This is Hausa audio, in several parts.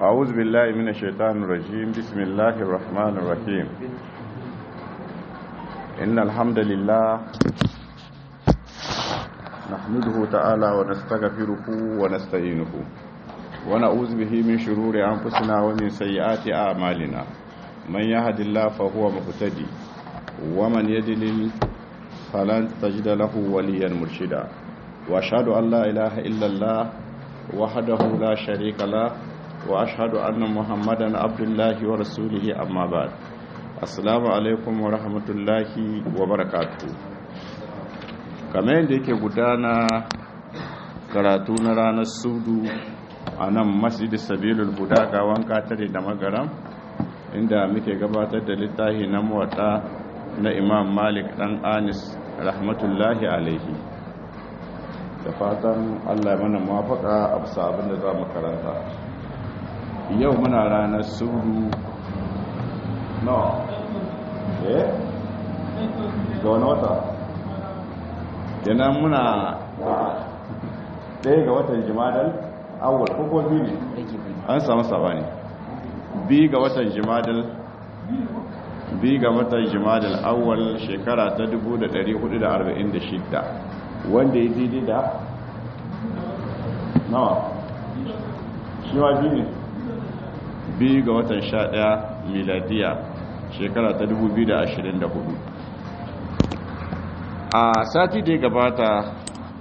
أعوذ بالله من الشيطان الرجيم بسم الله الرحمن الرحيم إن الحمد لله نحمده تعالى ونستغفره ونستعينه ونعوذ به من شرور أنفسنا ومن سيئات أعمالنا من يهد الله فهو مهتدي ومن يدلل فلن تجد له وليا مرشدا وأشهد أن لا إله إلا الله وحده لا شريك له واشهد ان محمدا عبد الله ورسوله اما بعد assalamu alaikum wa rahmatullahi wa barakatuh kamar yadda yake gudana karatu na ranar sudu a nan masjid sabilul huda ga wanka tare da magaram inda muke gabatar da littafi na muwata na imam malik dan anis rahmatullahi alaihi da fatan allah mana mafaka a bisa abin da za mu karanta yau muna ranar suru no eh ga wani wata kenan muna ɗaya ga watan jimadal awal ko biyu ne an samu sabani biyu ga watan jimadal biyu ga watan jimadal awal shekara ta 1446 wanda ya daidai da nawa shi wa biyu ne biyu ga watan sha ɗaya miladiya shekara ta 2024 a sati da ya gabata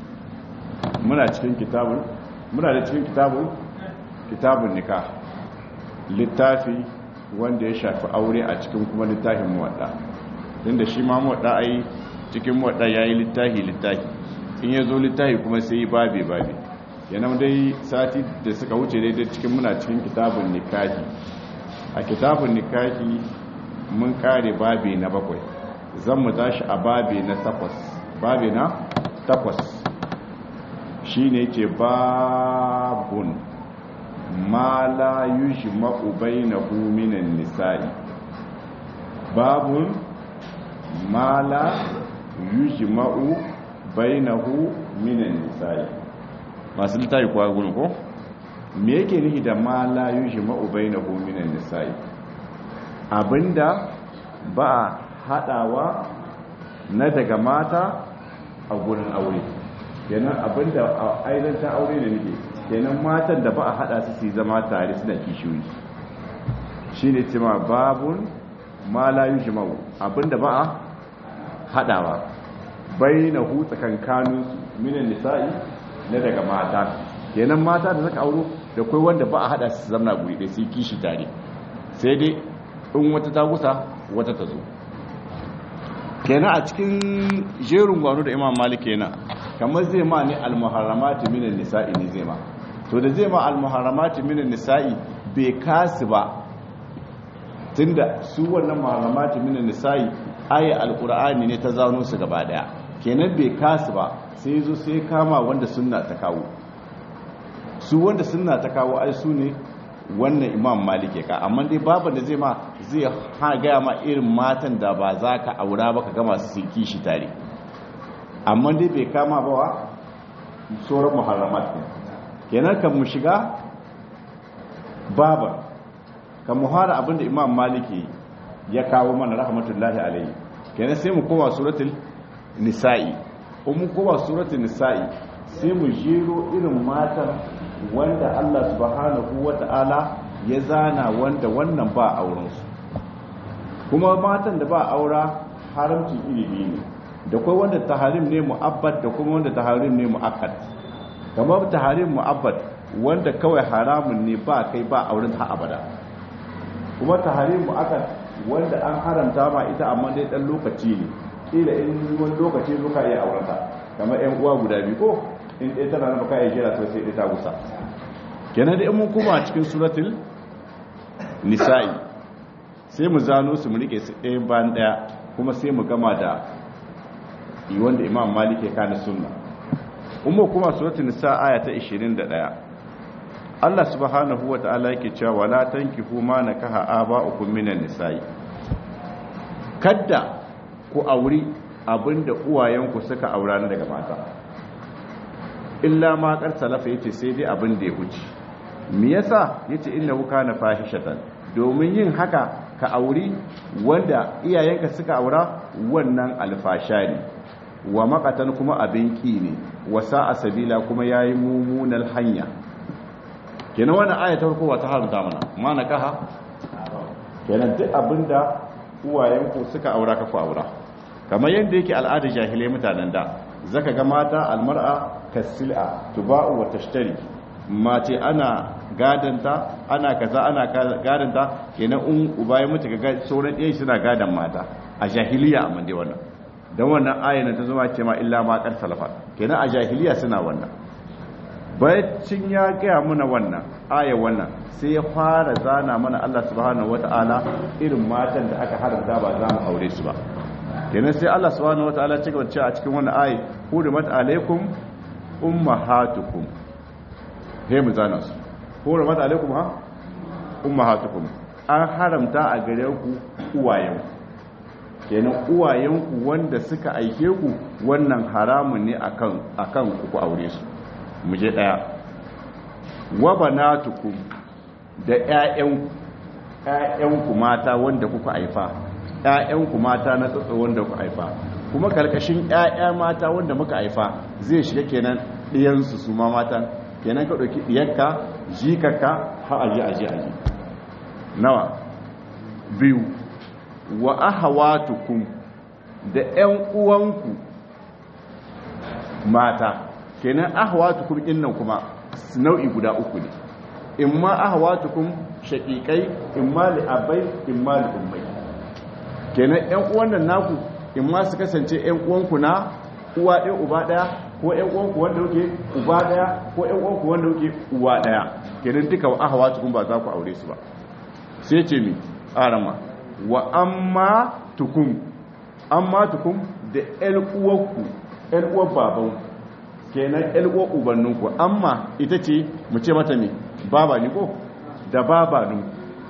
muna cikin kitabun muna da cikin kitabun kitabun nika littafi wanda ya shafi aure a cikin kuma littafin muwadda don da shi ma muwadda ai cikin muwadda ya yi littafi littafi in ya zo littafi kuma sai yi babe babe yana dai sati da suka wuce daidai cikin muna cikin kitabun nikahi a kitabun nikahi mun kare babi na bakwai zan mu tashi a babi na takwas babi na takwas shi ne ce babun ma la yushi ma'ubai na huminan nisa'i babun ma la yushi ma'u bai na huminan nisa'i masu littafi kuwa gudun ko me yake nihi da ma la yushi ma'ubai na hominan nisa'i abinda ba haɗawa na daga mata a gurin aure kenan abinda a ainihin aure da nake kenan matan da ba a haɗa su su zama tare suna kishiyoyi shi ne cima babun ma la yushi ma'u abinda ba a haɗawa bai na hu tsakankanin minan nisa'i na daga mata kenan mata da zaka auro da kai wanda ba a hada su zamna guri da sai kishi tare sai dai in wata ta gusa wata ta zo kenan a cikin jerin gwano da imam malik kenan kamar zai ma ne almuharramati minan nisa'i ne zai ma to da zai ma almuharramati minan nisa'i bai kasu ba tunda su wannan muharramati minan nisa'i aya alqur'ani ne ta zano su gaba daya kenan bai kasu ba sai zo sai kama wanda sunna ta kawo su wanda sunna ta kawo ai su ne wannan imam malik ka amma dai baban da zai ma zai ha gaya ma irin matan da ba za ka aura ba ka gama su kishi tare amma dai bai kama ba wa sauran muharramat ne kenan kan mu shiga baban kan mu fara abinda imam maliki ya kawo mana rahmatullahi alaihi kenan sai mu koma suratul nisa'i mu kowa suratul nisa'i sai mu jero irin matan wanda Allah subhanahu wata'ala ya zana wanda wannan ba auren su kuma matan da ba aura haramci iri biyu ne da kai wanda taharim ne mu'abbad da kuma wanda taharim ne mu'akkad kamar taharim mu'abbad wanda kawai haramun ne ba kai ba auren ha abada kuma taharim mu'akkad wanda an haramta ma ita amma dai dan lokaci ne kila in wani lokaci zo ka iya aurata kamar yan uwa guda biyu ko in ɗaya tana na baka iya jira to sai ɗaya ta gusa kenan da in mun kuma cikin suratul nisa'i sai mu zano su mu rike su ɗaya bayan ɗaya kuma sai mu gama da wanda imam malik ya kana sunna umma kuma suratul nisa aya ta 21 Allah subhanahu wa ta'ala yake cewa wala tankihu ma nakaha aba'ukum minan nisa'i kadda ku auri abinda uwayenku suka aura daga mata illa ma kar salafa yace sai dai abin da ya wuce me yasa yace innahu kana fahishatan domin yin haka ka auri wanda iyayenka suka aura wannan alfasha ne wa makatan kuma abin ki ne wasa a sabila kuma yayi mumunar hanya kenan wannan aya ta farko wata haramta mana mana kaha kenan duk abinda uwayenku suka aura ka ku aura kamar yadda yake al'ada jahilai mutanen da zaka ga mata almar'a kasil'a tuba'u wa tashtari mace ana gadanta ana kaza ana gadanta kenan in uba ya mutu ga sauran ɗaya suna gadan mata a jahiliya amma dai wannan dan wannan ayan ta zama ce ma illa ma qad salafa kenan a jahiliya suna wannan bayan ya gaya muna wannan aya wannan sai ya fara zana mana Allah subhanahu wataala irin matan da aka haramta ba za mu aure su ba kenan sai Allah subhanahu wataala ya cigaba cewa a cikin wannan ayi hurimat alaikum ummahatukum he mu zana su hurimat alaikum ha ummahatukum an haramta a gare ku uwayen kenan uwayen ku wanda suka aike ku wannan haramun ne akan akan ku aure su mu je daya wa banatukum da ƴaƴan ƴaƴanku mata wanda kuka haifa ƴaƴanku mata na tsatso wanda kuka haifa kuma karkashin ƴaƴa mata wanda muka haifa zai shiga kenan ɗiyansu su ma mata kenan ka ɗauki ɗiyarka jikaka har aji aji aji nawa biyu wa ahawatukum da ƴan uwanku mata kenan ahawatukum innan kuma nau'i guda uku ne imma ahawatukum shaqiqai imma li abai imma li ummai kenan ƴan uwan nan naku imma su kasance ƴan uwanku na uwa ɗaya uba ɗaya ko ƴan uwanku wanda yake uba ɗaya ko ƴan uwanku wanda yake uwa ɗaya kenan duka ahawatukum ba za ku aure su ba sai ce mi arama wa amma tukum amma tukum da ƴan uwanku ƴan uwan babanku kenan ƴan uwan ubanninku amma ita ce mu ce mata me baba ni ko da baba nu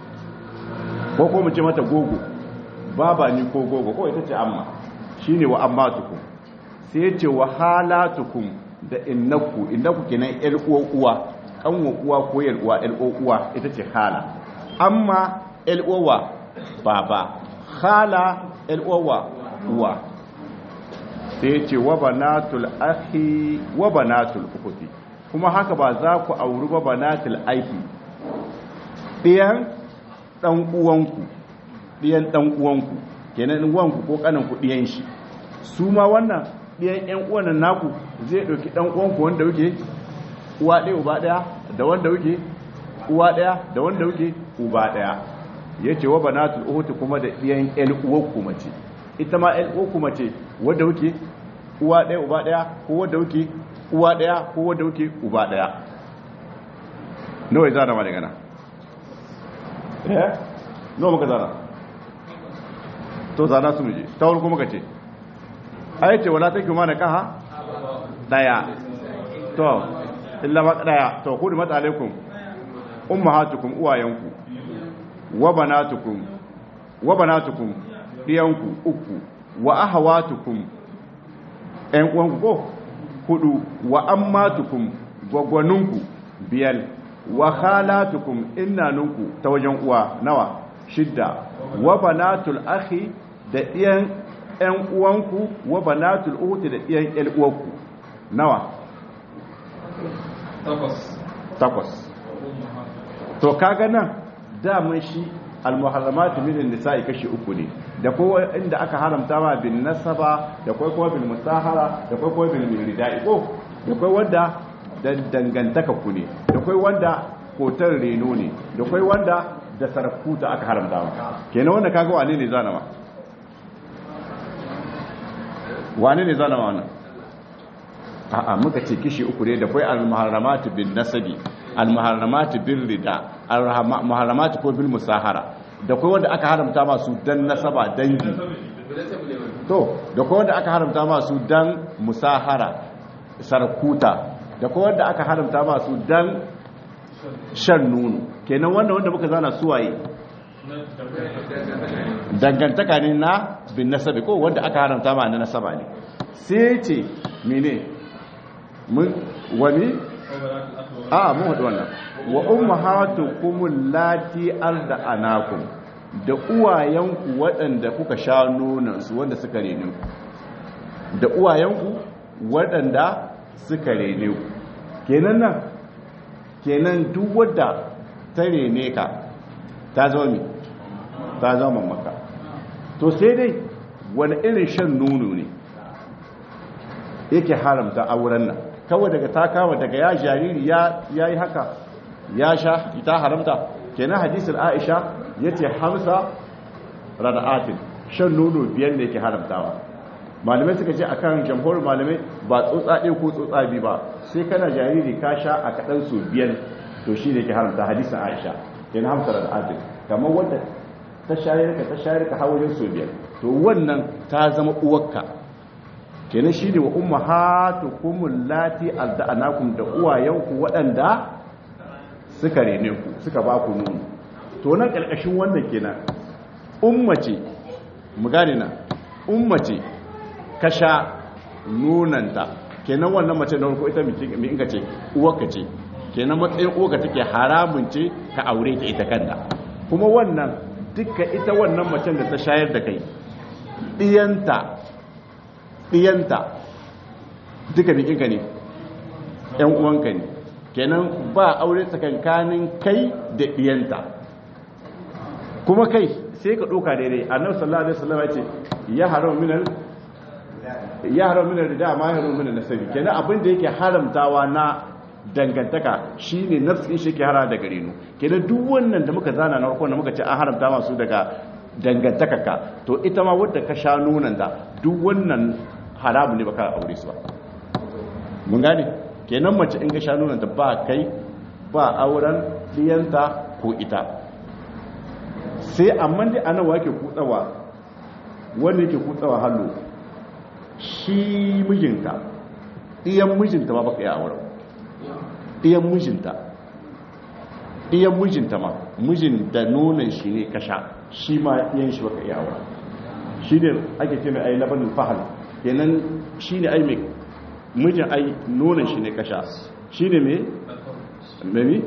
ko ko mu ce mata gogo baba ni ko gogo ko ita ce amma shine wa amma tukum sai ce wa halatukum da innaku innaku kenan ƴar uwa uwa kanwa uwa ko yar uwa ƴar uwa ita ce hala amma ƴar uwa baba hala ƴar uwa uwa sai ce wa banatul akhi wa banatul ukhti kuma haka ba za ku auri ba banatul aiki ɗiyan ɗan uwanku ɗiyan ɗan uwanku kenan uwanku ko ƙananku ɗiyan shi su ma wannan ɗiyan ƴan uwanan naku zai ɗauki ɗan uwanku wanda wuke uwa ɗaya uba ɗaya da wanda wuke uwa ɗaya da wanda wuke uba ɗaya ya ce wa banatul uhuti kuma da ɗiyan ƴan uwanku mace ita ma ƴan uwanku mace wadda wuke uwa ɗaya uba ɗaya ko wadda wuke uwa ɗaya ko wadda wuke uba ɗaya nawa ya zana ma daga nan eh nawa muka zana to zana su muje ta wani kuma ka ce ai ce wala take ma na kaha daya to illa ma daya to kudu mata alaikum ummahatukum uwayanku wa banatukum wa banatukum diyanku uku wa ahawatukum ƴan uwanku ko hudu wa ammatukum gwagwaninku biyar wa khalatukum innanunku ta wajen uwa nawa shidda wa banatul akhi da ɗiyan ƴan uwanku wa banatul ukhti da ɗiyan ƴan uwanku nawa takwas takwas to kaga nan daman shi almuharramatu min nisa'i kashi uku ne da kowa inda aka haramta ma bin nasaba da kai kuma bil musahara da kai kuma bil ridai ko da kai wanda dan dangantaka ku ne da kai wanda kotar reno ne da kai wanda da sarkuta aka haramta ma kenan wanda kaga wane ne zana ma wane ne zana ma wannan a'a muka ce kishi uku ne da kai al-muharramatu bin nasabi al-muharramatu bil rida al-muharramatu ko bil musahara da kai wanda aka haramta masu dan nasaba dangi to da kai wanda aka haramta masu dan musahara sarkuta da kai wanda aka haramta masu dan shan nono kenan wanda wanda muka zana suwaye dangantaka ne na bin nasabi ko wanda aka haramta ma na nasaba ne sai ce mene mun wani a mun haɗu wannan wa ummahatukum allati arda'anakum da uwayenku waɗanda kuka sha nonansu wanda suka rene ku da uwayenku waɗanda suka rene ku kenan nan kenan duk wadda ta rene ka ta zama mi ta zama maka to sai dai wani irin shan nono ne yake haramta auren nan kawai daga ta kama daga ya jariri ya yi haka ya sha ita haramta kenan hadisul aisha yace hamsa rada'atin shan nono biyar ne yake haramtawa malamai suka ce akan jamhur malamai ba tsotsa ɗaya ko tsotsa biyu ba sai kana jariri ka sha a kaɗan su biyar to shi ne ke haramta hadisin aisha kenan hamsa rada'atin kamar wanda ta shayar ka ta shayar ka hawajen su biyar to wannan ta zama uwarka kenan shi ne wa ummahatukum lati alda'anakum da uwayenku waɗanda suka rene ku suka ba ku nono to nan ƙarƙashin wannan kenan ummace mu gane na ummace ka sha nonanta kenan wannan mace da ko ita mai inga ce uwarka ce kenan matsayin uwarka take haramun ce ka aure ta ita kanta kuma wannan duka ita wannan macen da ta shayar da kai ɗiyanta ɗiyanta duka bikinka ne ‘yan uwanka ne kenan ba aure tsakankanin kai da ɗiyanta kuma kai sai ka ɗoka daidai annabi sallallahu alaihi wasallam ya ce ya haram minal ya haram minal rida ma ya haram minal nasabi kenan abin da yake haramtawa na dangantaka shine nafsin shi ke hara da gare nu kenan duk wannan da muka zana na farko da muka ce an haramta masu daga dangantakaka to ita ma wadda ka sha nunan da duk wannan haramu ne baka aure su ba mun gane kenan mace in ka sha nunan da ba kai ba auren diyanta ko ita sai amma dai anan wake kutsawa wanda yake kutsawa hallo shi mijinka iyan mijinta ba baka yi auren iyan mijinta iyan mijinta ma mijin da nonon shi ne kasha shi ma iyan shi baka iya aura shi ne ake ce mai ai labanin fahal kenan shi ne ai mai mijin ai nonon shi ne kasha shi ne mai mai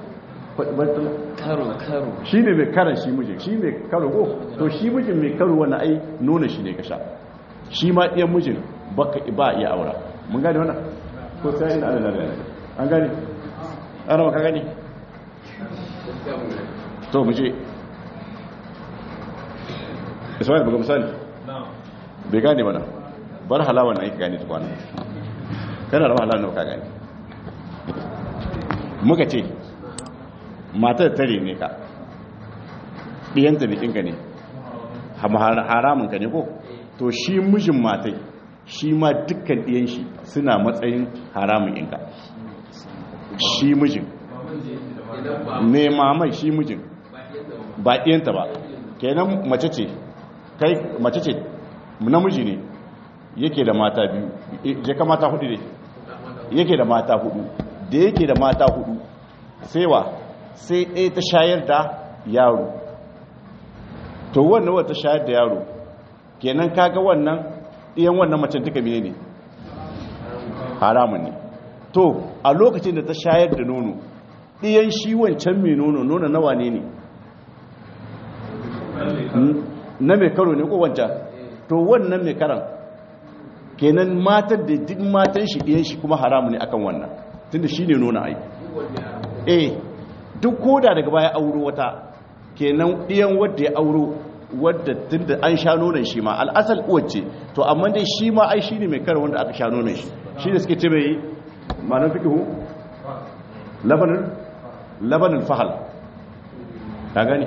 karo karo shi ne mai karan shi mijin shi mai karo ko to shi mijin mai karo wani ai nonon shi ne kasha shi ma iyan mijin baka ba iya aura mun gane wannan ko sai ina da nan an gane ana maka gane to mu je ismail buga misali bai gane mana bar halawa na yake gane tukwana kana da halawa na ka gane muka ce matar tare ne ka ɗiyanta bikinka ne haramunka ne ko to shi mijin matai shi ma dukkan ɗiyan shi suna matsayin haramun inka shi mijin ne mamai shi mijin ba ɗiyanta ba kenan mace ce kai mace ce namiji ne yake da mata biyu je ka mata hudu ne yake da mata hudu da yake da mata hudu sai wa sai ɗaya ta shayar da yaro to wannan wata shayar da yaro kenan kaga wannan ɗiyan wannan macen duka mene ne haramun ne to a lokacin da ta shayar da nono ɗiyan shi wancan mai nono nono nawa ne ne na mai karo ne ko wancan to wannan mai karan kenan matan da duk matan shi ɗiyan shi kuma haramu ne akan wannan tunda shi ne nuna ai eh duk koda daga baya auro wata kenan ɗiyan wadda ya auro wadda tunda an sha nonon shi ma al'asal uwace to amma dai shi ma ai shi ne mai karo wanda aka sha nonon shi shi da suke ce mai ma'anar fikihu labanin labanin fahal ka gani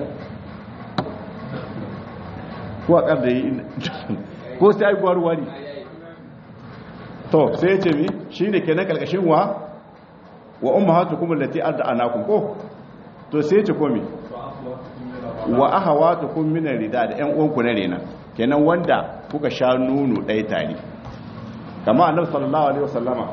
ko a ƙar da yi ko sai aikuwa ruwa ne to sai ya ce mi shi ne kenan ƙarƙashin wa wa umma hatu kuma lati arda anakun ko to sai ya ce komi wa aha wata kun minan rida da ‘yan uwanku na rena kenan wanda kuka sha nunu ɗaya tare kama annabi sallallahu alaihi wasallama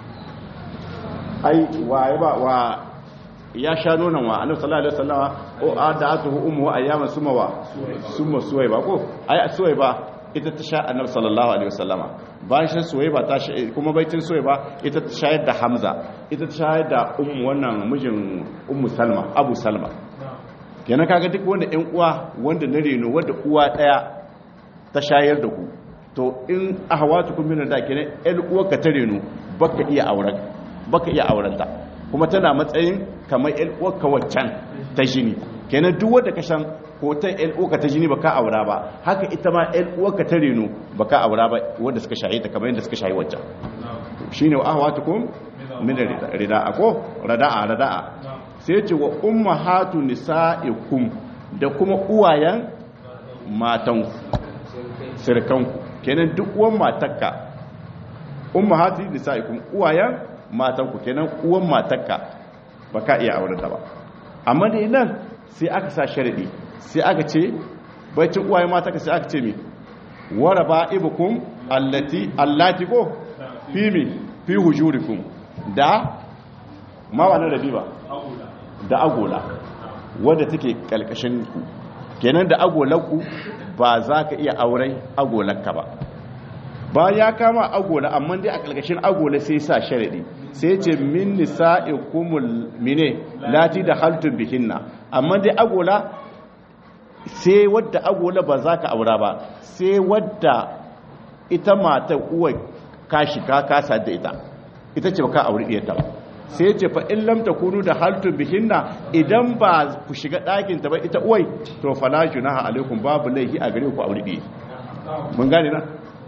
ai wa ba wa ya sha nonon wa annabi sallallahu alaihi wasallama o adatuhu ummu ayyaman sumawa summa suwayba ko ai suwayba ita ta sha annabi sallallahu alaihi wasallama bayan shan suwaiba ta sha kuma baitin suwaiba ita ta shayar da hamza ita ta shayar da ummu wannan mijin ummu salma abu salma kenan kaga duk wanda ƴan uwa wanda na reno wanda uwa daya ta shayar da ku to in ahawatukum min da kenan ƴan uwa ka ta reno baka iya auren baka iya aurenta kuma tana matsayin kamar ƴan uwa ka waccan ta jini kenan duk wanda ka san hoton ƴan uwa ka ta jini baka aura ba haka ita ma ƴan uwa ka ta reno baka aura ba wanda suka shaye ta kamar yadda suka shaye waccan shine wa ahawatukum min rida'a ko rada'a rada'a sai ce wa ummahatu nisa'ikum da kuma uwayen matanku sirkanku kenan duk uwan matakka ummahatu nisa'ikum uwayen matanku kenan uwan matakka baka iya auren ta ba amma dai nan sai aka sa sharadi sai aka ce bacin uwayen matakka sai aka ce mi waraba ibukum allati allati ko fi mi fi hujurikum da ma ba na rabi ba da agola wadda take kalkashin ku kenan da agolanku ba za ka iya auren agolanka ba ba ya kama agola amma dai a kalkashin agola sai sa sharadi sai ce min nisa'ikumul mine lati da haltun bihinna amma dai agola sai wadda agola ba za ka aura ba sai wadda ita mata uwa ka shiga kasa da ita ita ce ba ka auri ɗiyarta ba sai ce fa in lam takunu da haltun bihinna idan ba ku shiga ɗakin ta ba ita uwai to fala junaha alaikum babu laihi a gare ku aure biye mun gane na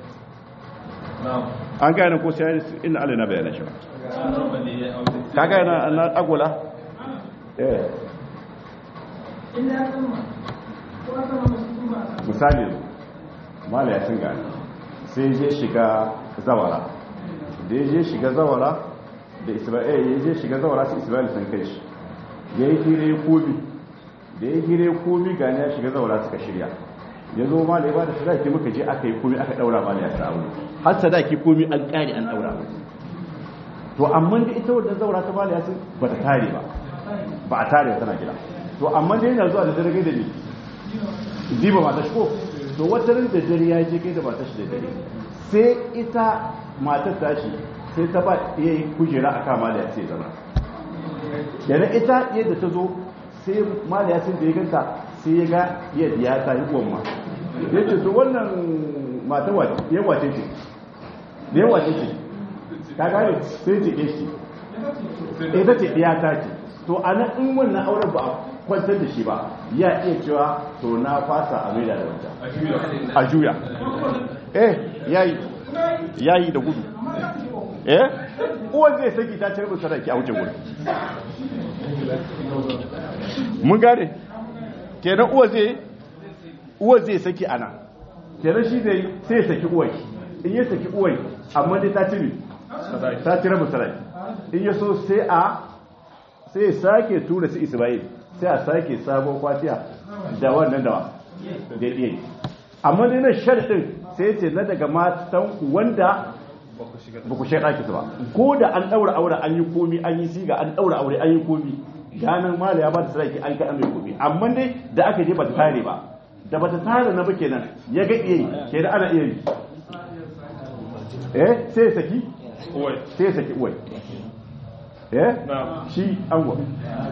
an gane ko sai inna Allah na bayyana shi ka gane na na agola eh misali mala ya sun gane sai je shiga zawara da ya je shiga zawara da isra'il ya je shiga zawara su isra'il sun kai shi ya yi hire komi da ya hire komi gani ya shiga zawara suka shirya ya zo ma da ya ba da sadaki muka je aka yi komi aka daura ma da ya sa aure har sadaki komi an kare an daura to amma da ita wadda zawara ta bala ya sun ba ta tare ba ba a tare tana gida to amma da yana zuwa da dare da ni diba mata shi ko to wata rin da dare ya je kai da mata shi da dare sai ita matar tashi sai ta ba iya yi kujera a kan maliya sai zama yana ita yadda ta zo sai maliya sun da ya ganta sai ya ga yadda ya ta yi uwan ma ya ce to wannan matan ya wace ce da ya wace ce ta gane sai ce ke shi ita ce ɗaya ta ce to a nan in wannan auren ba a kwantar da shi ba ya iya cewa to na fasa a maida da wancan a juya eh yayi yayi da gudu eh uwan zai saki ta cire musu raki a wuce gudu mun gane kenan uwa zai uwa zai saki ana kenan shi zai sai ya saki uwai in ya saki uwai amma dai ta cire ta cire musu raki in ya so sai a sai sake tura su isra'il sai a sake sabon kwatiya da wannan dawa da iya amma dai na sharɗin sai ce na daga matan wanda ba ku shaɗa ki ba ko da an ɗaura aure an yi komi an yi siga an ɗaura aure an yi komi ganin mala ya ba da sarki an kaɗa mai komi amma dai da aka je ba ta tare ba da ba ta tare na ba kenan ya ga iya yi ke da ana iya yi eh sai saki sai saki uwai eh shi an gwa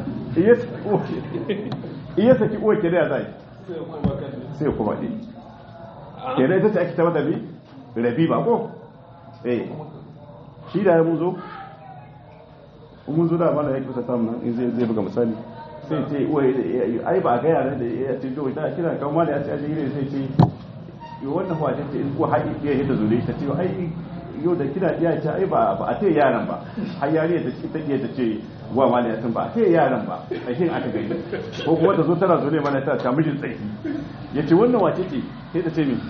iya saki uwai ke da ya zai sai kuma ɗi ke da ita ce ake tabbata bi rabi ba ko eh shi da ya muzo mun zo da mana ya kusa samun nan in zai buga misali sai ce uwai ai ba ga yaran da ya ce to ita kira kan mali ya ce ajiri sai ce yo wannan kuwa ce in ko haƙi ya hita zure ta ce ai yau da kira iya ce ai ba a ce yaran ba har yari ta ce take ta ce wa mali ya san ba a ce yaran ba a shin aka gani ko kuma ta zo tana zo ne mana ta ta mijin tsaki ya ce wannan wace ce sai ta ce min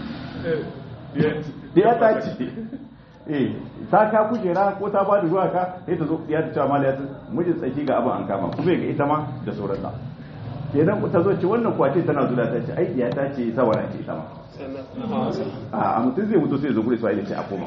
ya ta ce eh ta ka kujera ko ta ba da zuwa ka sai ta zo ya ta cewa mali ya san mijin tsaki ga abin an kama kuma ga ita ma da sauransa kenan ta zo ce wannan kwace tana zuwa ta ce ai ya ta ce sawara ce ita ma a mutum zai mutu sai zo gudu sai ce a koma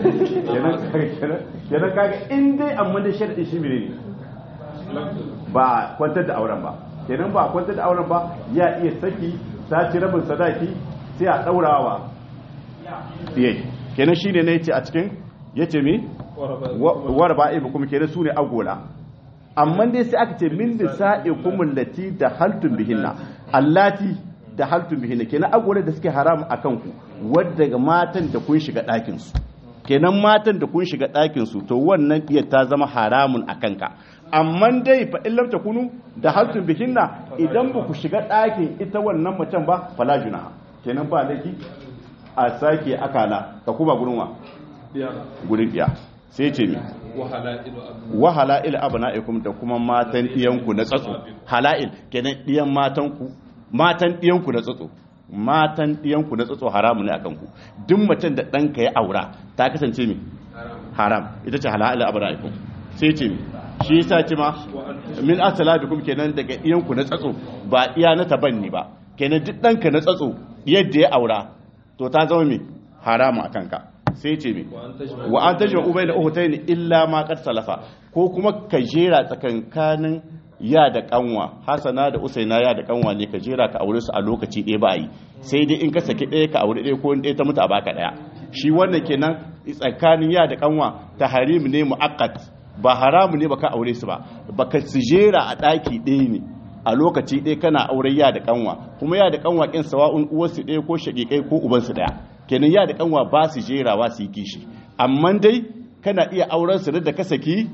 kenan kaga in dai amma da sharɗi shi mene ne ba kwantar da auren ba kenan ba kwantar da auren ba ya iya saki ta ci rabin sadaki sai a ɗaurawa yayi kenan shine ne yace a cikin yace mi warba ibu kuma kenan sune agola amma dai sai aka ce min nisa'ikum allati da haltun bihinna allati da haltun bihinna kenan agola da suke haram akan ku wadda ga matan da kun shiga ɗakin su kenan matan da kun shiga ɗakin su to wannan iya ta zama haramun akan ka amma dai fa in lam takunu da haltun bihinna idan ba ku shiga ɗakin ita wannan macen ba fala junaha kenan ba laifi a sake akala ka kuma gurin wa gurin iya sai ce mi wa hala'il abna'ikum da kuma matan diyanku na tsatso hala'il kenan diyan matanku matan diyanku na tsatso matan diyanku na tsatso haramu ne akan ku duk macen da danka ya aura ta kasance mi haram ita ce hala'il abna'ikum sai ce mi shi yasa ce ma min asalabikum kenan daga diyanku na tsatso ba iya na tabanni ba kenan duk danka na tsatso yadda ya aura to ta zama mi haramu akan ka sai ce mi wa an tajma ubay da uhtayn illa ma qad salafa ko kuma ka jera tsakankanin ya da kanwa hasana da usaina ya da kanwa ne ka jera ka aure su a lokaci ɗaya ba yi sai dai in ka saki ɗaya ka aure ɗaya ko ɗaya ta mutu a baka ɗaya shi wannan kenan tsakanin ya da kanwa ta harim ne mu'aqqat ba haramu ne baka aure su ba baka su jera a ɗaki ɗaya ne a lokaci ɗaya kana aure ya da kanwa kuma ya da kanwa kin sawa'un uwarsu ɗaya ko shaƙiƙai ko ubansu ɗaya kenan ya da kanwa ba su jerawa su yi kishi amma dai kana iya auren su da ka saki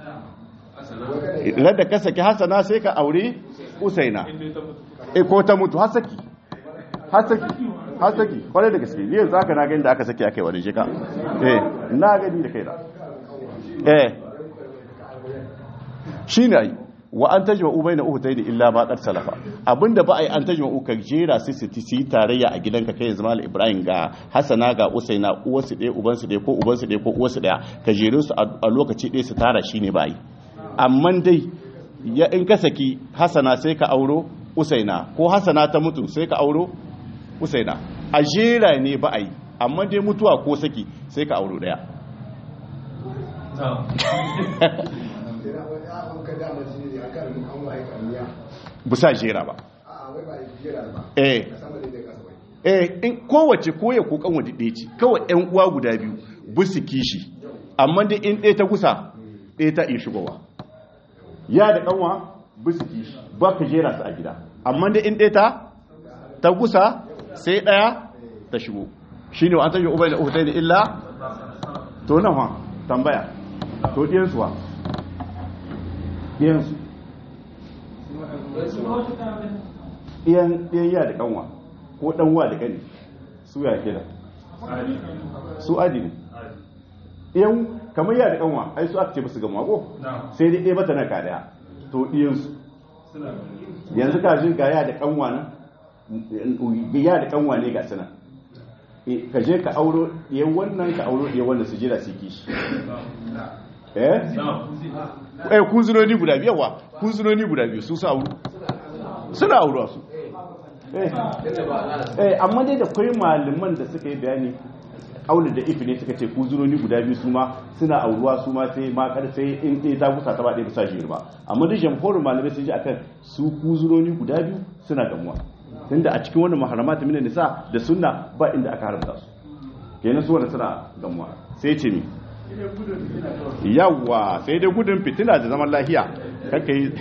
da ka saki hasana sai ka aure usaina eh ko ta mutu hasaki hasaki hasaki kwarai da gaske ni yanzu haka na gani da aka saki aka yi wani jika eh na gani da kai da eh shi ne ai wa an tajma ubai na uhutai da illa ma salafa abinda ba a yi an tajma uka jera su su yi tarayya a gidanka kai yanzu malam ibrahim ga hasana ga usaina uwarsu ɗaya ubansu ɗaya ko ubansu ɗaya ko uwarsu ɗaya ka jere su a lokaci ɗaya su tara shi ne ba yi amma dai ya in ka saki hasana sai ka auro usaina ko hasana ta mutu sai ka auro usaina a jera ne ba a yi amma dai mutuwa ko saki sai ka auro ɗaya bisa jera ba eh eh in kowace koya ko kan wadi ɗaya ce kawai ɗan uwa guda biyu bisu kishi amma dai in ɗaya ta gusa ɗaya ta iya shigowa ya da kanwa bisu kishi ba ka jera su a gida amma dai in ɗaya ta ta gusa sai ɗaya ta shigo shine wa an tashi ubai da uhutai da illa to nan ha tambaya to ɗiyansu wa ɗiyansu ɗiyan ya da kanwa ko ɗanwa da ƙani su ya ke da su adi ne ɗiyan kamar ya da kanwa ai su aka ce musu gama ko sai dai ɗaya mata na ka ɗaya to ɗiyansu yanzu ka jin ga ya da kanwa nan ya da kanwa ne ga suna ka je ka auro ɗiyan wannan ka auro ɗiyan wannan su jira su kishi eh eh kunzunoni guda biyu yawa kunzunoni guda biyu su sa suna auruwa su eh amma dai da kai malaman da suka yi bayani aulu da ifi ne suka ce kunzunoni guda biyu su ma suna auruwa su ma sai ma kar sai in ɗaya ta gusa ta ba ɗaya bisa shi ba amma da jamhurin malamai sun ji akan su kunzunoni guda biyu suna gamuwa tunda a cikin wannan maharamata minan nisa da sunna ba inda aka haramta su kenan su wanda suna gamuwa sai ce mi yawa sai dai gudun fitina da zaman lahiya kaka yi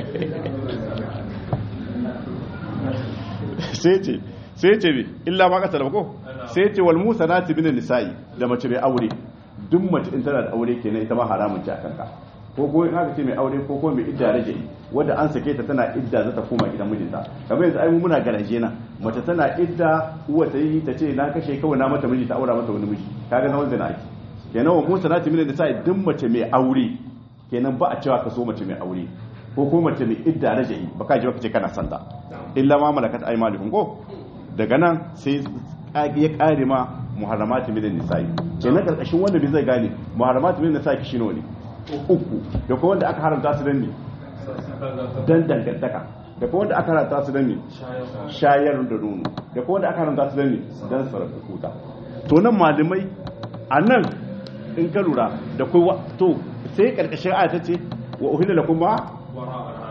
sai ce sai ce bi illa ma kasar ko sai ce wal musa na tibinin nisa'i da mace mai aure duk mace in tana da aure kenan ita ma haramun ci a kanka ko ko in aka ce mai aure ko ko mai idda rage wanda an sake ta tana idda za ta koma gidan mijinta kamar yanzu ai muna garaje na mace tana idda uwa ta yi ta ce na kashe kawai na mata miji ta aura mata wani miji kaga na wanda na ake kenan wa musa nati mina nisa duk mace mai aure kenan ba a cewa ka so mace mai aure ko ko mace mai idda raja'i ba ka ji ba kace kana santa illa ma malakat aymanukum ko daga nan sai ya kare ma muharramati minan nisa'i kenan karkashin wanda bai zai gane muharramati minan nisa'i kishi ne uku da kuma wanda aka haramta su dan ne dan dangantaka da kuma wanda aka haramta su dan ne shayar da nono da kuma wanda aka haramta su dan ne dan sarrafa kuta to nan malamai a nan in ka lura da kai to sai karkashin aya ce wa uhilla lakum ma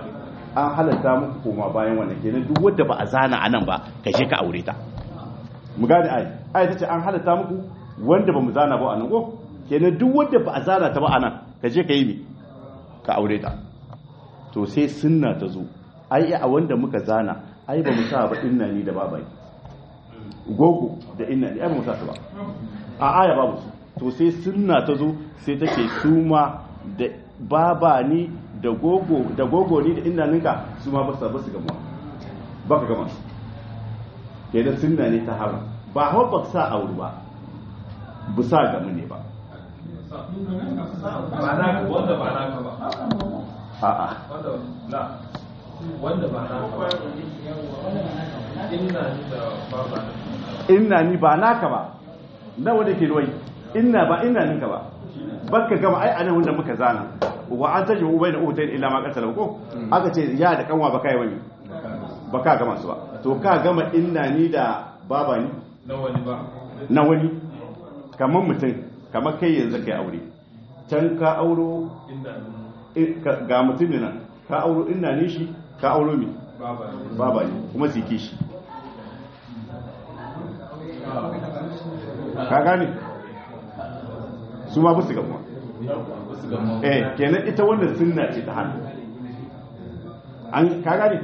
an halatta muku koma bayan wannan kenan duk wanda ba a zana a nan ba ka je ka aure ta mu gane ai ai tace an halatta muku wanda ba mu zana ba anan ko kenan duk wanda ba a zana ta ba anan ka je ka yi mi ka aure ta to sai sunna ta zo ai a wanda muka zana ai ba mu sa ba inna ni da babai gogo da inna ni ai ba mu sa su ba a aya babu su to sai sunna ta zo sai take suma da baba ni da gogo da gogo ni da inna ninka su ma ba su ba su gama ba ka gama su kenan sunna ne ta haram ba hawa ba sa aure ba bu sa gamu ne ba ba na wanda ba na ka ba a'a wanda la wanda ba na ka ba inna ni da baba na inna ni ba naka ba na wanda ke ruwai inna ba inna ninka ba baka gama ai anan wanda muka zana wa an taji ubai da utayin illa ma qatala ko aka ce ya da kanwa baka yi wani baka gama su ba to ka gama inna ni da baba ni na wani ba na wani kamar mutum kamar kai yanzu kai aure can ka auro inna ni i- ka- ga mutum ne nan ka auro inna ni shi ka auro mi baba ne baba ni kuma su ki shi ka gane su ma busu gamuwa eh kenan ita wannan sunna ce ta hannu an ka gane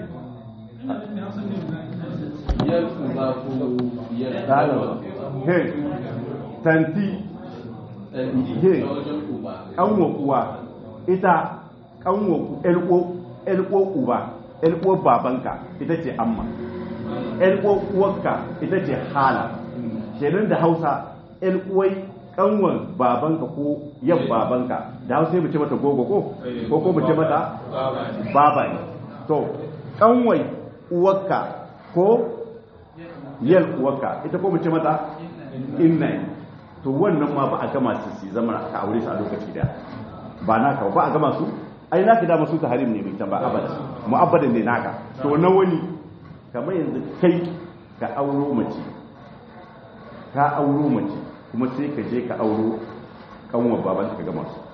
biyar uba ko biyar Dalawa. he tanti Ye. ta wajen uba kanwa kuwa ita kanwa ku elko elko uba elko babanka ita ce amma elko uwarka ita ce hala kenan da hausa elkuwai kanwan babanka ko yan babanka da hausa mu ce mata gogo ko ko ko mu ce mata baba ne baba ne to kanwai uwarka ko yal uwarka ita ko mu ce mata inna ne to wannan ma ba a gama su su zama ka aure su a lokaci daya ba naka ba a gama su ai naka da masu ta harim ne mai can ba abada mu'abbadan ne naka to na wani kamar yanzu kai ka auro mace ka auro mace kuma sai ka je ka auro kanwar baban ka gama su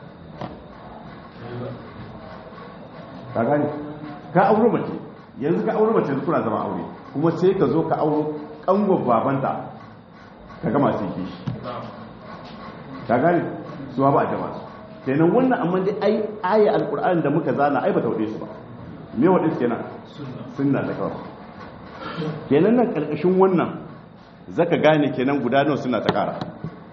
ka gane ka auro mace yanzu ka auro mace yanzu kuna zama aure kuma sai ka zo ka auro kanwar babanta ka gama su yi shi ka gane su ba a jama su kenan wannan amma dai ai aya alkur'ani da muka zana ai ba ta wuce su ba me wadin kenan sunna ta kawai kenan nan karkashin wannan zaka gane kenan guda nawa suna ta kara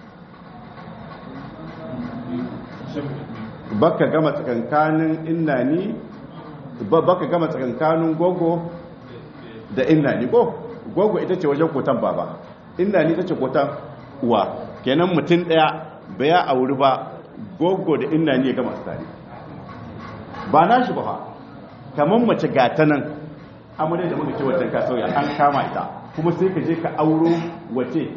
baka gama tsakankanin innani ba baka gama tsakankanin gogo da innani ko gogo ita ce wajen kotan baba innani ita ce kotan uwa kenan mutum daya baya auri ba gogo da innani ya gama su tare ba na shi ba fa kamar mace gata nan amurai da muka ce wajen ka sauya an kama ita kuma sai ka je ka auro wace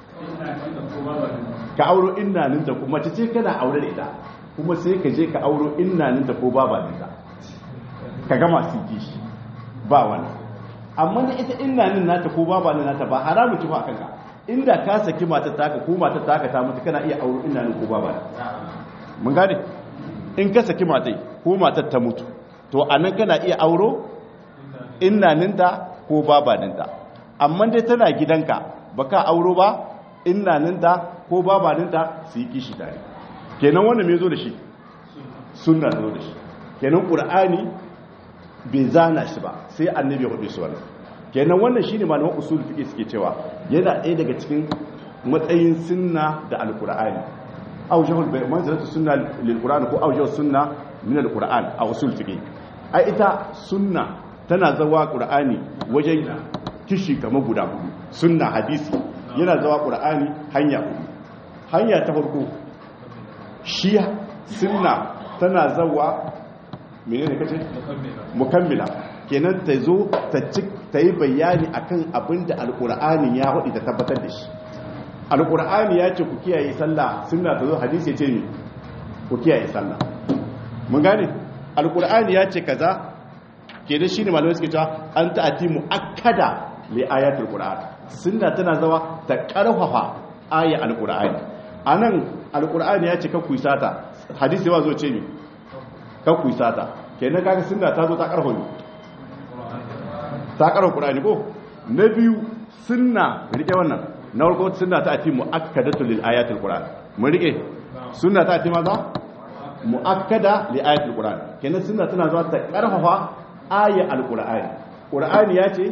ka auro innaninta kuma mace ce kana aure da ita kuma sai ka je ka auro innaninta ko babaninta ka gama su ji shi ba wani amma da ita innanin nata ko babanin nata ba haramu ci ba kanka inda ka saki matar taka ko matar taka ta mutu kana iya auro innanin ko babanin mun gane in ka saki matai ko matar ta mutu to anan kana iya auro innaninta ko babaninta amma dai tana gidanka baka auro ba innaninta ko babaninta su yi kishi tare kenan wannan me zo da shi sunna zo da shi kenan qur'ani bai zana shi ba sai annabi ya hudu su wannan kenan wannan shine malaman usul fiqh suke cewa yana ɗaya daga cikin matsayin sunna da alqur'ani awjahul bai manzilatu sunna lil qur'an ko awjahus sunna min al qur'an a usul fiqh ai ita sunna tana zawa qur'ani wajen kishi kamar guda hudu sunna hadisi yana zawa qur'ani hanya hudu hanya ta farko shi sunna tana zawa menene kace mukammila kenan ta zo ta ci ta yi bayani akan abin da alqur'ani ya hudu ta tabbatar da shi alqur'ani ya ce ku kiyaye sallah sunna ta zo hadisi ya ce ni ku kiyaye sallah mun gane alqur'ani ya ce kaza kenan shine malamai suke cewa an ta'ati muakkada li ayatul qur'an sunna tana zawa ta karfafa aya alqur'ani anan alqur'ani ya ce ka kuyi sata hadisi ba zo ce ni ka kuyi sata kenan kaga sunna ta zo ta karfafa ni ta karfafa qur'ani ko na biyu sunna rike wannan na farko sunna ta ati muakkadatu lil ayatil qur'an mun rike sunna ta ati maza muakkada li ayatil qur'an kenan sunna tana zuwa ta karfafa aya alqur'ani qur'ani ya ce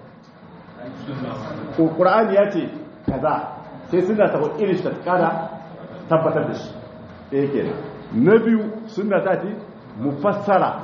ko qur'ani ya ce kaza sai sunna ta irin ta kara tabbatar da shi eh kenan na biyu sunna ta ati mufassara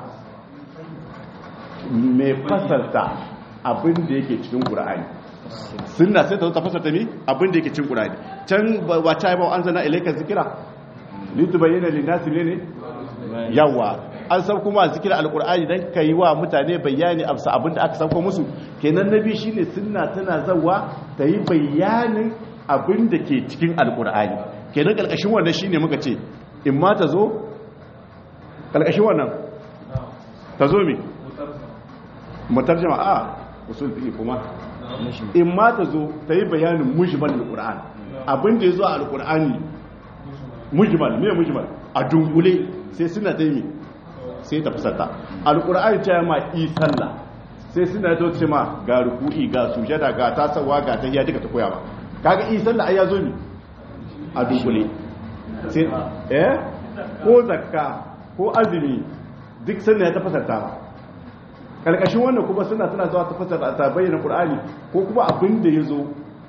mai fasarta abin da yake cikin qur'ani sunna sai ta zo ta fasarta mi abin da yake cikin qur'ani can ba ta ba an zana ilaika zikira litubayyana linnasi ne yawa an san kuma zikira alqur'ani dan kai wa mutane bayani amsa abin da aka sauko musu kenan nabi shine sunna tana zawa ta yi bayanin abin da ke cikin alqur'ani kenan kalkashin wannan shine muka ce in ma ta zo kalkashin wannan ta zo mi mutarjama a usul fiqi kuma in ma ta zo ta yi bayanin mujmal alquran abin da ya zo a alqur'ani mujmal me mujmal a dungule sai suna ta yi sai ta fasarta alqur'ani ta ma i sallah sai suna ta ce ma ga ruku'i ga sujada ga tasawa ga tahiyya duka ta koya ba kaga i sallah ai ya zo ni a dungule sai eh ko zakka ko azumi duk sannan ya ta fasarta ba karkashin wannan kuma suna suna zuwa ta fasara ta bayyana qur'ani ko kuma abin da yazo